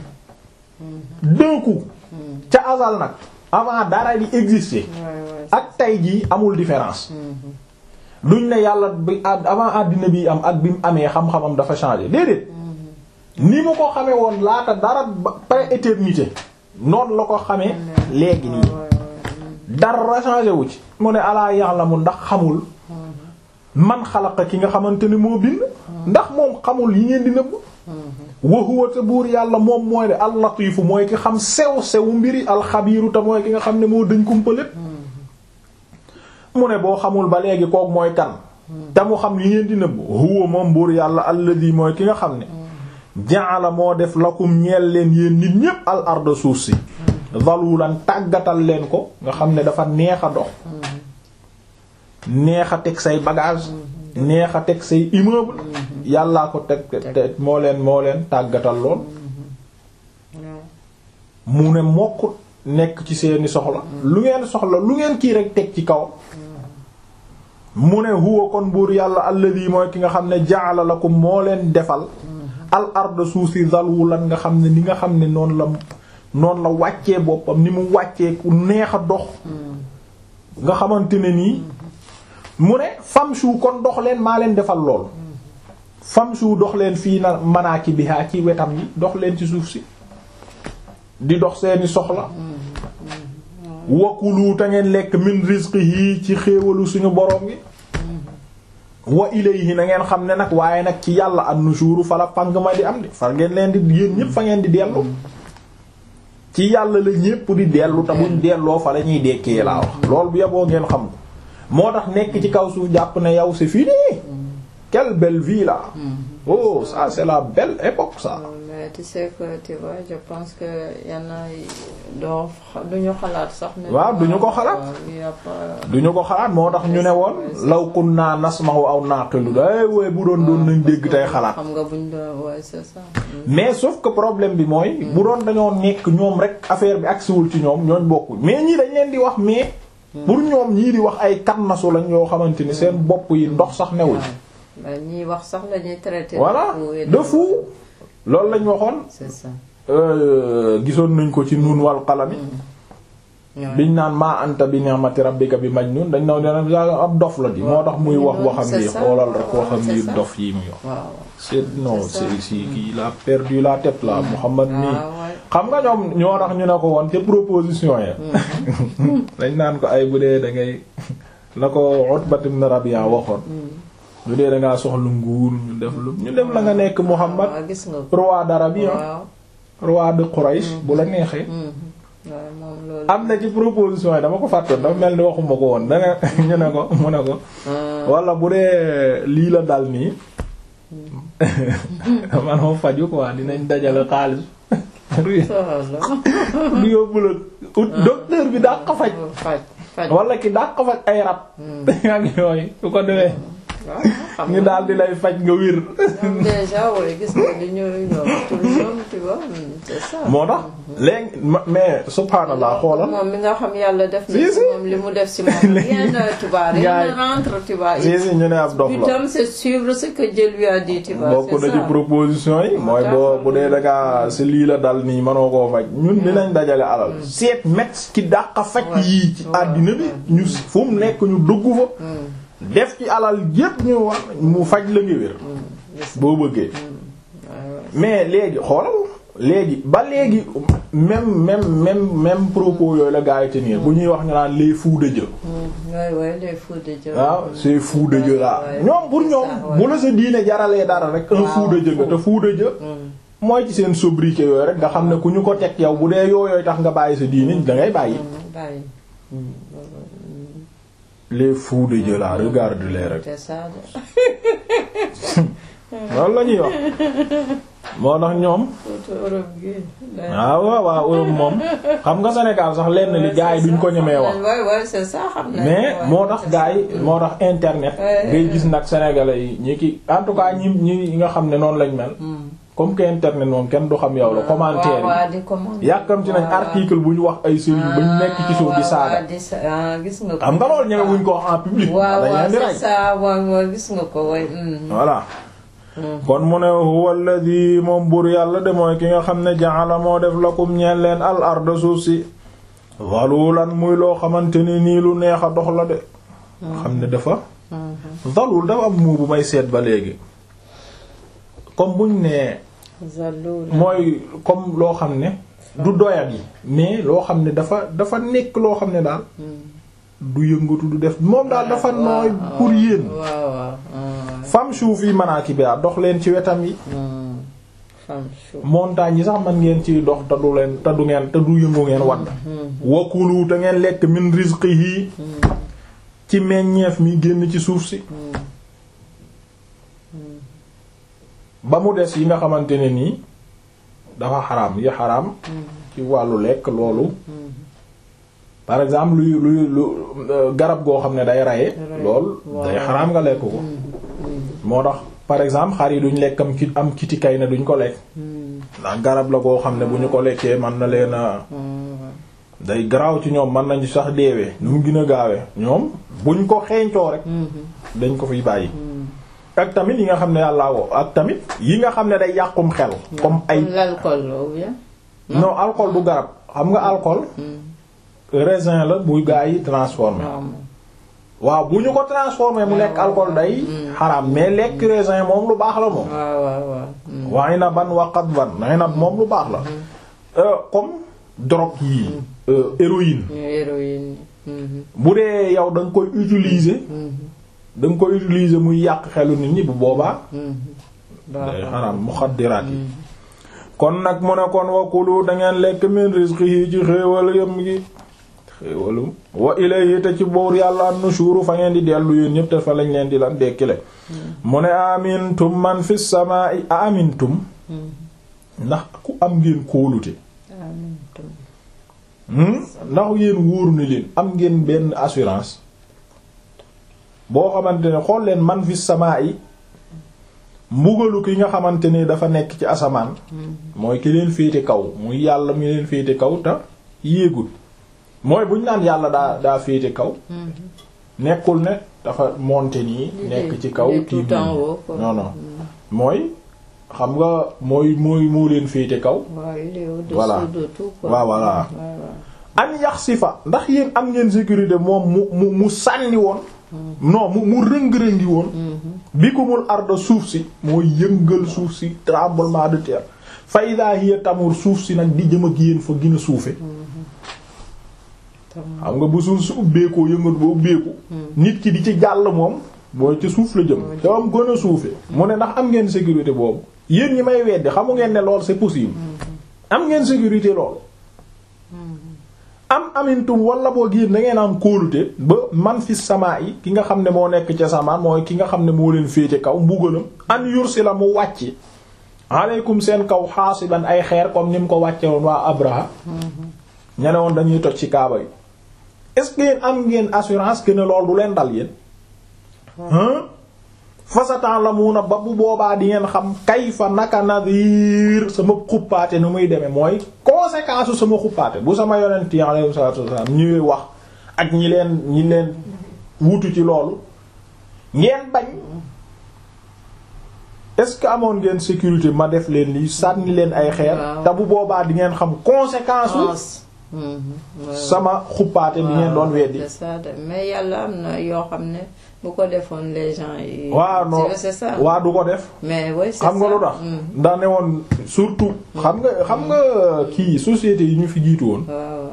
d'un coup ca azal nag avant dara di exister ak tey jii amul différence duñ ne yàlla bi avant àddina bi am ak bi mu amee xam-xamam dafa changer déedéet ni mu ko xamee woon laata dara pré-éternité noonu la ko xamee léegi nii dara changé wu ci mu ne alaa ya'lamu ndax xamul man xalaqa ki nga xamante ne moo bind ndax moom xamul yi ngeen di nëbb wa huwa te buur yàlla moom mooy de al-latifu mooy ki xam sew sewu mbiri alxabiiru te mooy ki nga xam ne moo dañ kumpa lépp mu ne boo xamul ba léegi kook mooy kan te mu xam yi ngeen di nëbb huwa moom buur yàlla alladi mooy ki nga xam ne ja'ala moo def lakum ñeel leen yéen nit ñépp al arda suuf si zalulan tàggatal leen ko nga xam ne dafa neex a dox neex a teg say bagage neex a teg say immeuble yàllaa ko teg te moo leen moo leen tàggatal lool mu ne mokk nekk ci seeni soxla lu ngeen soxla lu ngeen kii rek teg ci kaw mu ne huwa kon buur yàlla alladi mooy ki nga xam ne ja'ala lakum moo leen defal al arda suuf si zalulan nga xam ne ni nga xam ne noonu la noonu la wàccee boppam ni mu wàccee ku neex a dox nga xamante ne nii mu ne famshu kon dox leen maa leen defal lool famshu dox leen fii na manaaki biha ci wetam yi dox leen ci suuf si di dox seeni soxla wakulu te ngeen lekk min rizqihi ci xéewalu suñu borom gi wa ilayhi na ngeen xam ne nag waaye nag ci yàlla an-nushuru fala pang ma di am di fa ngeen leen di yéen ñépp fa ngeen di dellu ci yàlla la ñépp di dellu te buñ delloo fa la ñuy dekkee laa wax loolu bu yeboo ngeen xam ko moo tax nekk ci kaw suuf jàpp ne yow c'est fini quelle belle vie là oh ça c'est la belle époque ça mais tu sais que tu vois je pense que yenn doo duñu xalaat sax. ne waaw duñu ko xalaat duñu ko xalaat moo tax ñu ne woon law kunna nasma'u aw naqilu day wooy bu doon doon nañ dégg tey xalaat xam nga buñ doon ouais c'est ça. mais sauf que problème bi mooy bu doon dañoo nekk ñoom rek affaire bi agsiwul ci ñoom ñooñ bokkuñ mais ñii dañ leen di wax mais pour ñoom ñii di wax ay kannasu lañ yoo xamante ni seen bopp yi ndox sax newuñ waaw ñiy wax sax la ñuy traité. voilà de fou loolu lañ waxoon c'est ça. gisoon nañ ko ci nuun wal qalami biñ naan maa anta bi ni'mati rabbika bi majnun dañ naw dena ab dof la di moo tax muy wax waxam yi xoolal rek waxam yi dof yi muy wax waaw c'est non c'est si kii il a perdu la tête là Muhammad nii xam nga ñoom ñoo tax ñu ne ko woon te proposition ya dañ naan ko ay bu dee da ngay la ko Utbat ibn Rabi'a waxoon bu dee da ngaa soxla nguur ñu def lu ñu def la nga nekk Muhammad waaw gis nga roi d'Arabie waaw roi de Quraish bu la neexee waaw moom loolu. am na ci proposition yi dama ko fàttoon dafa mel ni waxuma ko woon danga ñu ne ko mu ne ko wala bu dee lii la dal nii manoo faju quoi dinañ dajale xaalis du yóbbu la ut docteur bi daa ko faj faj faj. wala ki daa ko faj ay rab ak yooyu su ko defee waaw xam ñu daal di lay faj nga wir ñoom déjà wooy gis nga li ñu ñoom pour ñoom tu vois c'est ça. moo tax léegi ma- mais subhanallah xoolal moom mi nga xam yàlla def na Si, ci si. moom li mu def ci moom rien ne tu vois rien Gars ne yi- rentre tu vois. si si ñu ne ab dof la Putain, c'est suivre ce que Dieu lui a dit tu vois. bokk na c'est ci ça. proposition yi mooy boo bu dee dangaa si lii la dal nii mënoo koo faj ñun dinañ dajale alal seet médecin ki dàq faj Ouais. yii ci Ouais. àddina bi ñu fu mu nekk ñu dugg fa def ci alal yépp ñu wax mu faj la ngi wér boo bëggee mais léegi xoolal léegi ba léegi même même même même propos yooyu la gaa yi tenir bu ñuy wax ñu naan les fous de Dieu waay waay les fous de Dieu. waaw c'est fou de Dieu là ñoom pour ñoom bu la sa diine jaralee dara rek un fou de Dieu nga te fou de Dieu mooy ci seen sobriquet yooyu rek nga xam ne ku ñu ko teg yow bu dee yooyooy tax nga bàyyi sa diine da ngay bàyyi bàyyi. les fous de Dieu là regarde-les rek c'est ça de. loolu la ñuy wax moo tax ñoom surtout Europe gi. waaw waaw waaw Europe moom xam nga Sénégal sax lenn li gars yi duñ ko ñemee wax waay waay c'est ça xam nañ mais ko, moo waay, tax c'est gars ça. yi moo tax internet Ouais. ngay gis nag sénégalais yi ñi ki en tout cas ñi ñi nga xam ne noonu lañ mel comme que internet moom kenn du xam yow la commentaire waaw waaw di commentaire. yi yàkkamti nañ waaw, article bu ñu wax ay sëriñ ba ñu nekk ci suuf di waaw, saaga waaw, di sa- ah, gis nga ko. xam nga loolu ñeme wuñ ko wax en public waaw dañ waaw leen di c'est rey ça waaw waaw gis nga ko waay. mm. voilà kon mu ne huwa alladhi moom buur yàlla de mooy ki nga xam ne ja'ala moo def lakum ñeen leen al arda suuf si zalulan muy loo xamante ni nii lu neex a dox la de xam ne dafa zalul dafa am muu bu may seet ba léegi comme buñ ne Zalul. mooy comme loo xam ne du doyat yi mais loo xam ne dafa dafa nekk loo xam ne daal du yëngatu du def moom daal dafa nooy pour yéen waaw waaw. ah, fam suuf yi manaaki bi dox leen ci wetam yi hmm. femme chou. montagne yi sax man ngeen ciy dox te du leen te du ngeen te du yëngu ngeen wadd wakulu te ngeen lekk min rizqihi ci meññeef mi génn ci suuf si ba mu des yi nga xamante ne nii dafa xaraam yi xaraam ci wàllu lekk loolu par exemple luy luy lu euh, garab goo xam ne day raye lool day xaraam nga lekk ko moo tax par exemple xar yi duñ lekkam ki am kiti kay ne duñ ko lekk ndax garab la goo xam ne bu ñu ko lekkee mën na leen a day garaaw ci ñoom mën nañu sax deewee nu mu gën a gaawee ñoom buñ ko xeeñcoo rek dañ ko fiy bàyyi ak tamit yi nga xam ne yàllaa ko ak tamit yi nga xam ne day yàqum xel comme ay Comme l'alcool ou bien. non alcool du garab xam nga alcool raisin la bu gaa yi transformé waaw bu ñu ko transformé mu nekk alcool day xaraam mais lekk raisin moom lu baax la moom waaw waaw waaw. hmm. wa inaban wa qadban inab moom lu baax la Euh, comme drogue yii euh, héroïne héroïne. mhm, bu dee yow da nga koy utiliser mhm, da nga koy utiliser muy yàq xelu nit ñi bu boobaa mhm. day xaraam muxaddiraat yi kon nag mu ne kon wakulu da ngeen lekk min rizqihi ci xéewal yëm gi xéewalu wa ilayhi te ci boor yàlla an-nushuru fa ngeen di dellu yéen ñëpp te fa lañ leen di lan dekkile mu ne amintum man fi samaa'i amintum ndax ku am ngeen kóolute amiin. hmm? ndax yéen wóoru na leen am ngeen benn assurance boo xamante ne xool leen man fi samaa'i mbugalu ki nga xamante ne dafa nekk ci asamaan mooy ki leen féete kaw muy yàlla mi leen féete kaw te yéegul mooy buñ naan yàlla daa daa féete kaw nekkul ne dafa monter nii nekk ci kaw il est tout tiim en nii. haut, quoi. non non mooy xam nga mooy mooy moo leen féete kaw waaw il est au-dessus Voilà. de tout quoi. Waaw, voilà. Ouais, ouais. an yax si fa ndax yéen am ngeen sécurité moom mu mu mu sànni woon non mu mu rëng-rëngi woon bi ko mul arda suuf si mooy yëngal suuf si tremblement de terre fa ida hiya tamur suuf si nag di jëm ak yéen fa gën a suufe xam nga bu suuf si ubbeekoo yëngatu ba ubbeeku nit ki di ci jàll moom mooy ci suuf la jëm te am gën a suufe mu ne ndax am ngeen sécurité boobu yéen ñi may weddi xamu ngeen ne lool c'est possible am ngeen sécurité lool am amintum wala boo yéen da ngeen am kóolute ba man fi samaa yi ki nga xam ne moo nekk ca samaan mooy ki nga xam ne moo leen féete kaw mbugalam an yursila mu wàcc aleykum seen kaw xaasiban ay xeer comme ni mu ko wàcce woon waa Abraha ña ne woon dañuy toj ci kaaba yi est-ce que yéen am ngeen assurance que ne lool du leen dal yéen hein fasatan la mu na ba bu boobaa di ngeen xam kayfa naka nadir sama xuppaate nu muy demee mooy conséquence sama xuppaate bu sama yonent yi alayhi salaatu wasallam ñuy wax ak ñi leen ñi leen wutu ci loolu ngeen bañ est-ce que amoon ngeen sécurité ma def leen lii sànni leen ay xeer Waaw. te bu boobaa di ngeen xam conséquence u Cons- sama xuppaate bi ngeen doon weddi c'est ça de mais yàlla am na yoo xam ne bu ko defoon les gens yi. waaw non c'est ça. waa du ko def mais oui c'est xam nga ça. lu tax Mm. ndax ne woon surtout xam nga xam nga kii société yi ñu fi jiitu woon waaw.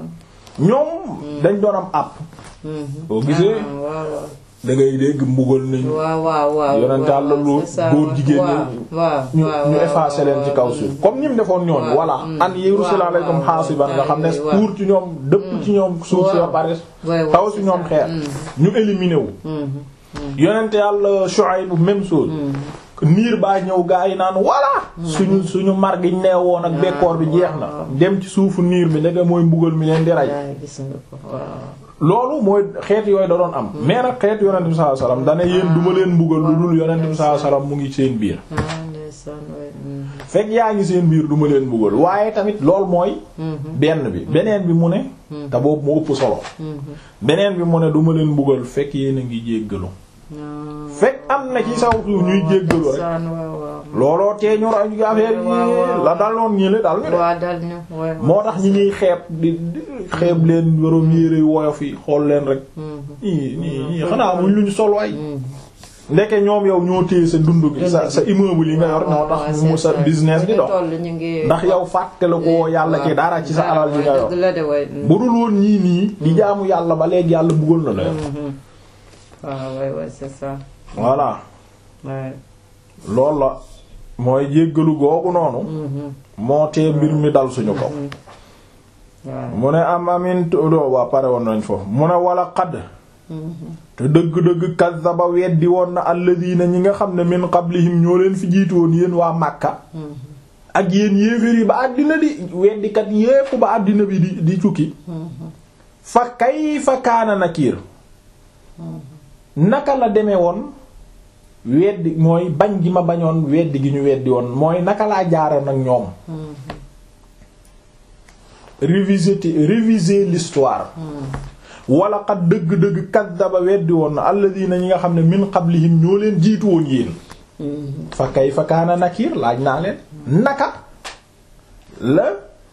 ñoom dañ doon am àpp Mhm. boo gisee Ah, waaw waaw. da ngay dégg mbugal nañu waaw waaw waaw. Yonent Yàlla lu c'est ça, góor jigéen waaw, ñi waaw ñu waaw, ñu waaw, effacé leen ci kaw waaw, suuf mm. comme ni mu defoon ñoom waaw, voilà mm. an yursila waaw, alaykum waaw, hasiban nga xam ne waaw. pour ci ñoom dëpp ci ñoom suuf si ba waaw. pare Ouais, ouais, taw c'est ci ñoom ça. xeer Mm. ñu éliminé wu Mhm. yonent yàlla Shuayb même chose niir baa ñëw gaa yi naan voilà suñu suñu mar gi neewoon ak bekkoor bi jeex na waaw. dem ci suufu niir bi ndeke mooy mbugal mi leen di rey Yaa gis nga ko waaw. loolu mooy xeet yooyu da doon am mais nag xeet yonent bi sallallahu alayhi wasallam dane yéen duma leen mbugal lu dul yonent bi sallallahu alayhi wasallam mu ngi seen biir ah ndeysaan waay. Mhm. fekk yaa ngi seen biir duma leen mbugal waaye tamit loolu mooy Mhm. benn bi beneen bi mu ne te boobu mu ëpp solo Mhm. beneen bi mu ne duma leen mbugal fekk yéen a ngi jéggalu Ah. fekk am na ci saw suuf ñuy jéggalu rek ndeysaan waaw waaw. looloo tee ñu ra affaire waaw, yi waaw. la daloon ñi le dal ñu de waa dal ñu waay. moo tax ñi ñuy xeeb di di xeeb leen yoroom yére yu woyof yi xool leen rek Mhm. ñii ñii ñii xanaa muñ luñ sol waay Mhm. ndeke ñoom yow ñoo téye sa dund gi sa sa immeuble yi nga yor ñoo tax mu sa business di dox ndax yow fàtte la ko yàlla ci dara ci sa alal yi nga yor dëgg la de waay. bu dul woon ñii nii di jaamu yàlla ba léegi yàlla bëggoon na la yor Mhm. waaw waay waay c'est ça. voilà waay. loolu la mooy jéggalu googu noonu Mhm. moo tee mbir mi dal suñu kaw waaw. mu ne am amin doo waa pare woon nañ foofu mu ne wala xadd Mhm. te dëgg-dëgg kazzaba weddi woon na alladina ñi nga xam ne min qablihim ñoo leen fi jiitu woon yéen waa Makka Mhm. ak yéen yéeféer yi ba àddina di weddikat yépp ba àddina bi di di cukki Mhm. fa kayfa kaana nakiir naka la demee woon weddi mooy bañ gi ma bañoon weddi gi ñu weddi woon mooy naka laa jaara nag ñoom Mhm. révisiter réviser l'histoire Mhm. wala xat dëgg-dëgg kaddaba weddi woon na alladina ñi nga xam ne min qablihim ñoo leen jiitu woon yéen Mhm. fa kayfa kaana nakiir laaj naa leen naka la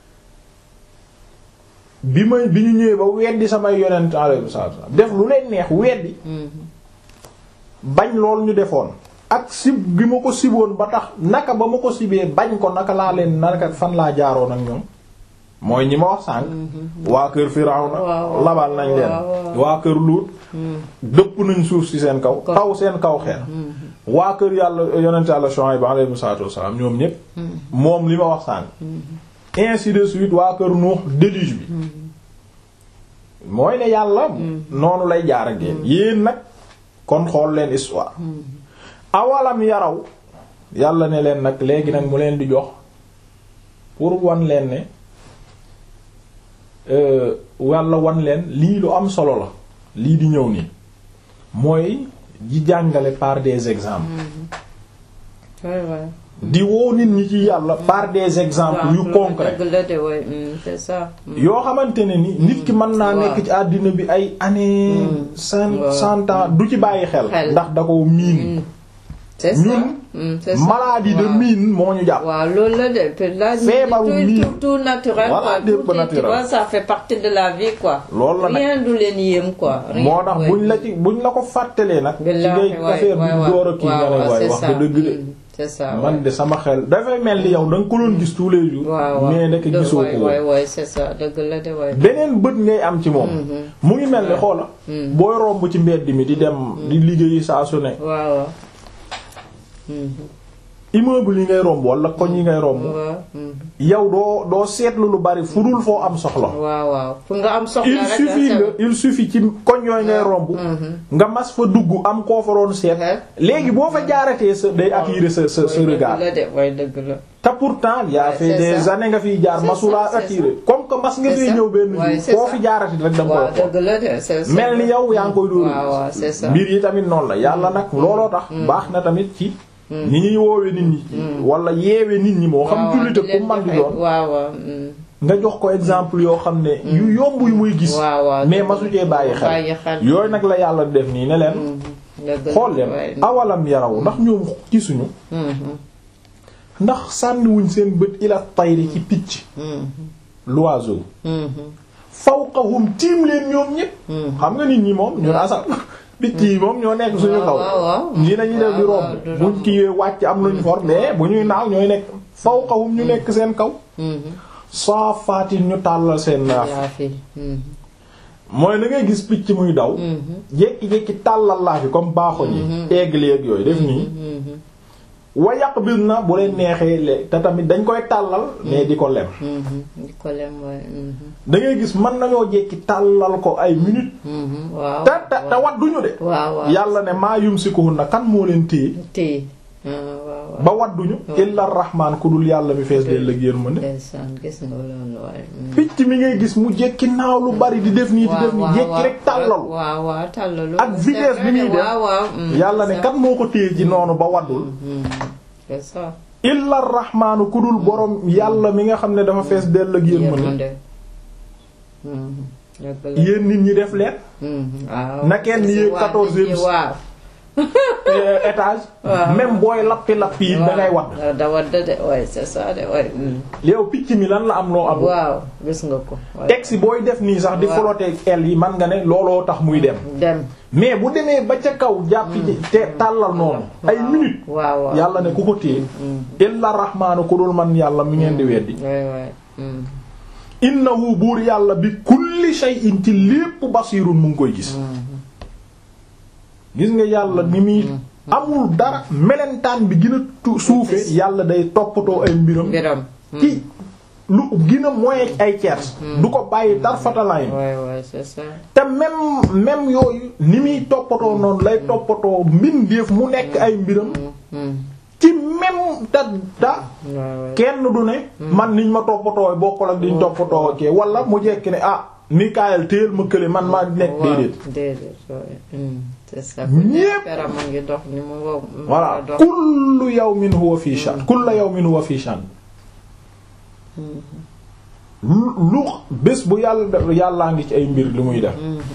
bi may bi ñu ñëwee ba weddi samay yonent alayhi salaam def lu leen neex weddi Mhm. bañ lool ñu defoon ak sib gi ma ko siboon ba tax naka ba ma ko sibee bañ ko naka laa leen naka fan laa jaaroon ak ñoom mooy ñi ma wax sànq waa kër Firawna waaw, labal nañ leen waaw, waaw. waa kër Luut Mhm. dëpp nañ suuf ci seen kaw Kaw. taw seen kaw xeer Mhm. waa kër yàlla yonent yàlla Shuayb alayhi salaatu wassalaam ñoom ñépp Mhm. moom li ma wax sànq ainsi de suite waa kër Nuux déluge bi mooy ne yàlla noonu lay jaar ak yéen yéen nag kon xool leen histoire awalam yaraw yàlla ne leen nag léegi nag mu leen di jox pour wan leen ne euh, walla wan leen lii lu am solo la lii di ñëw nii mooy di jàngale par des exemples waay waay. di woo nit ñi ci yàlla par des exemples yu concret dëgg la de waay. Mhm. c'est ça. Mhm. yoo xamante ne ni nit ki mën naa waaw. nekk ci àddina bi ay années cent waaw. cent ans du ci bàyyi xel Xel. ndax da ko miin Mhm. c'est ça. ñun Mhm. c'est ça. maladie de waaw. mine moo ñu jàpp waaw loolu la de te là Feebaru tout, lii. tout, tout naturel Voilà, quoi lépp tout est- naturel. tu vois ça fait partie de la vie quoi loolu la nag rien du leen yéem quoi rien, moo tax ouais. buñ la ci buñ la ko fàttalee nag ci Billaahi, ngay waay, affaire waay, bi waay. door a kii nga ne waaw, waay c'est wax ça. nga dëgg de Mm, c'est ça man ouais. de sama xel dafay mel ni yow da nga ko doon gis tous les jours waaw waaw mais nekk De- gisoo waay, ko waay, woon waay, c'est ça dëgg la de waay beneen bët ngay am ci moom mu ngi mel ni xoola Mm. booy romb ci mbedd mi di dem di liggéeyi saa su ne waaw waaw Mhm. immeuble yi ngay romb wala koñ yi ngay romb waaw mhm. yow doo doo seetlu lu bari fu dul foo am soxla waaw waaw fu nga am soxla il rek suffit ah, nga il suffit ci koñ yooyu ngay romb Mhm. nga mas fa dugg am koo fa doon seet Ouais. léegi boo fa jaaratee sa day attirer sa sa sa waay, regard dëgg la de waay dëgg la te pourtant y a Ouais, fait c'est des ça. années nga fiy jaar C'est masulaa ça, c'est attirer comme que mas nga C'est fee ça. ñëw benn Ouais, jour c'est koo ça. fi jaarati rek da nga waaw koy xool dëgg la de c'est ça mel ni yow yaa ngi koy dóor waaw waaw c'est ça mbir yi tamit noonu la yàlla nag looloo tax baax na tamit ci ni ñuy woowe nit ñi wala yeewe nit ñi moo xam waaw, jullite di leen ku man di joxe- doon waaw waaw mm. nga jox ko exemple yoo xam ne yu yomb yu muy gis waaw waaw mais masu cee bàyyi bàyyi xel xel. yooyu nag la yàlla def nii ne leen Mhm. dëgg la xool leen waay. awalam yaraw ndax ñoom gisuñu Mhm. ndax sànniwuñ seen bët ila tayri ci picc Mhm. l'oiseau Mhm. fawqahum tiim leen ñoom ñépp xam nga nit ñi moom ñun asa picc yi moom ñoo nekk suñu kaw ñi nañu def di romb buñ kiiwee wàcc am luñ for mais bu ñuy naaw ñooy nekk fawqahum ñu nekk seen kaw saafaatin ñu tàllal seen naaf mooy na ngay gis picc muy daw jékki-jékki tàllal laa fi comme baaxoñ yi aigle yeeg yooyu def nii wa yàq bis na bu leen neexee le te tamit dañ koy tàllal mais di ko lem di ko lem da ngay gis mën nañoo jékki tàllal ko ay minutes waaw te te te wadduñu de waaw waaw yàlla ne maa yumsikuhunna kan moo leen téye téye waaw ba wadduñu illa rahmaan ku dul yàlla mi fees leen lëg yërmande ndeysaan gis nga loolu waaye picc mi ngay gis mu jékki naaw lu bari di def nii di def nii jékki rek tàllalu waaw waaw tàllalu ak vitesse bi muy def waaw waaw yàlla ne kan moo ko téye ci noonu ba waddul c'est ça illa rahmaanu ku dul borom yàlla mi nga xam ne dafa fees dell ak yërmande yéen nit ñi def leen waaw na kenn yéeg quatorzième waaw étage même booy lappi lappi yi da ngay wadd da wadd de ouais c'est ça de ouais yow picc mi lan la am loo am waaw gis nga ko texte booy def nii sax di flotter el yi man nga ne looloo tax muy dem dem mais bu demee ba ca kaw jàpp ci te tàllal noonu ay minutes waaw waaw yàlla ne ku ko téye illa rahmaanu ku dul man yàlla mi ngeen di weddi waay waay innahu buur yàlla bi kulli shay'in ci lépp basirun mu ngi koy gis gis nga yàlla ni muy amul dara melentaan bi gën a tu suufe yàlla day toppatoo ay mbiram mbiram ci lu gën a moyen ay tiers du ko bàyyi dar fatalaay waay waay c'est ça te même même yooyu ni muy toppatoo noonu lay toppatoo mbindeef mu nekk ay mbiram ci même ta da kenn du ne man niñ ma toppatoo bokkul ak diñ toppatoo ke wala mu jekki ne ah Mikaël téel ma kële man maa nekk déedéet déedéet c'est ça ñépp peram a ngi dox ni mu wow voilà kullu yawmin huwa fi sha'n kullu yawmin huwa fi sha'n lu bés bu yàlla yàllaa ngi ci ay mbir lu muy def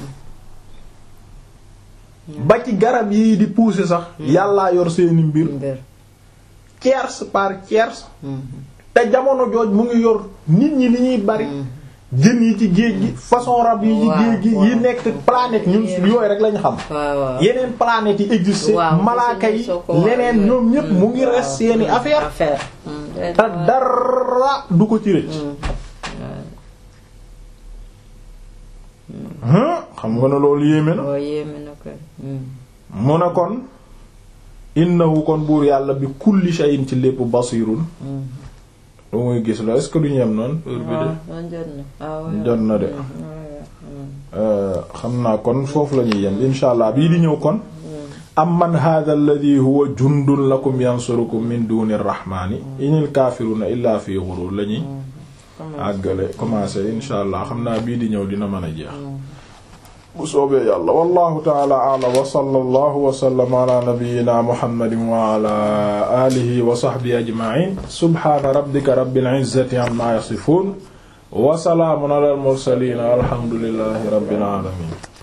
ba ci garab yi di pousser sax yàllaa yor seeni mbir tiers par tiers te jamono jooj mu ngi yor nit ñi ni ñuy bari jën yi ci géej gi façon rab yi ci géej gi yi nekk planète ñun yooyu rek lañ xam yeneen planètes yi existé malaaka yi leneen ñoom ñépp mu ngi res seeni affaire te dara du ko ci rëcc xam nga ne loolu yéeme na mu ne kon innahu kon buur yàlla bi kulli shay'in ci lépp basirun lu muy gis la est-ce que duñu yem noonu heure bi de jot na de xam naa kon foofu la ñuy yem insha allah bii di ñëw kon am man hadha alladhi huwa jundun lakum yansurukum min duni rahmani inil kafiruna illa fi ghurur la ñuy àggale commencé insha allah xam naa bii di ñëw dina mën a jeex bu soobee yàlla wallahu taala a'lam wa sallallahu wa sallama ala nabiyyina muhammadin wa ala alihi wa sahbihi ajma'in subhana rabbika rabbil izzati amma yasifun wa salaamun ala al mursalin alhamdulillahi rabbil alamin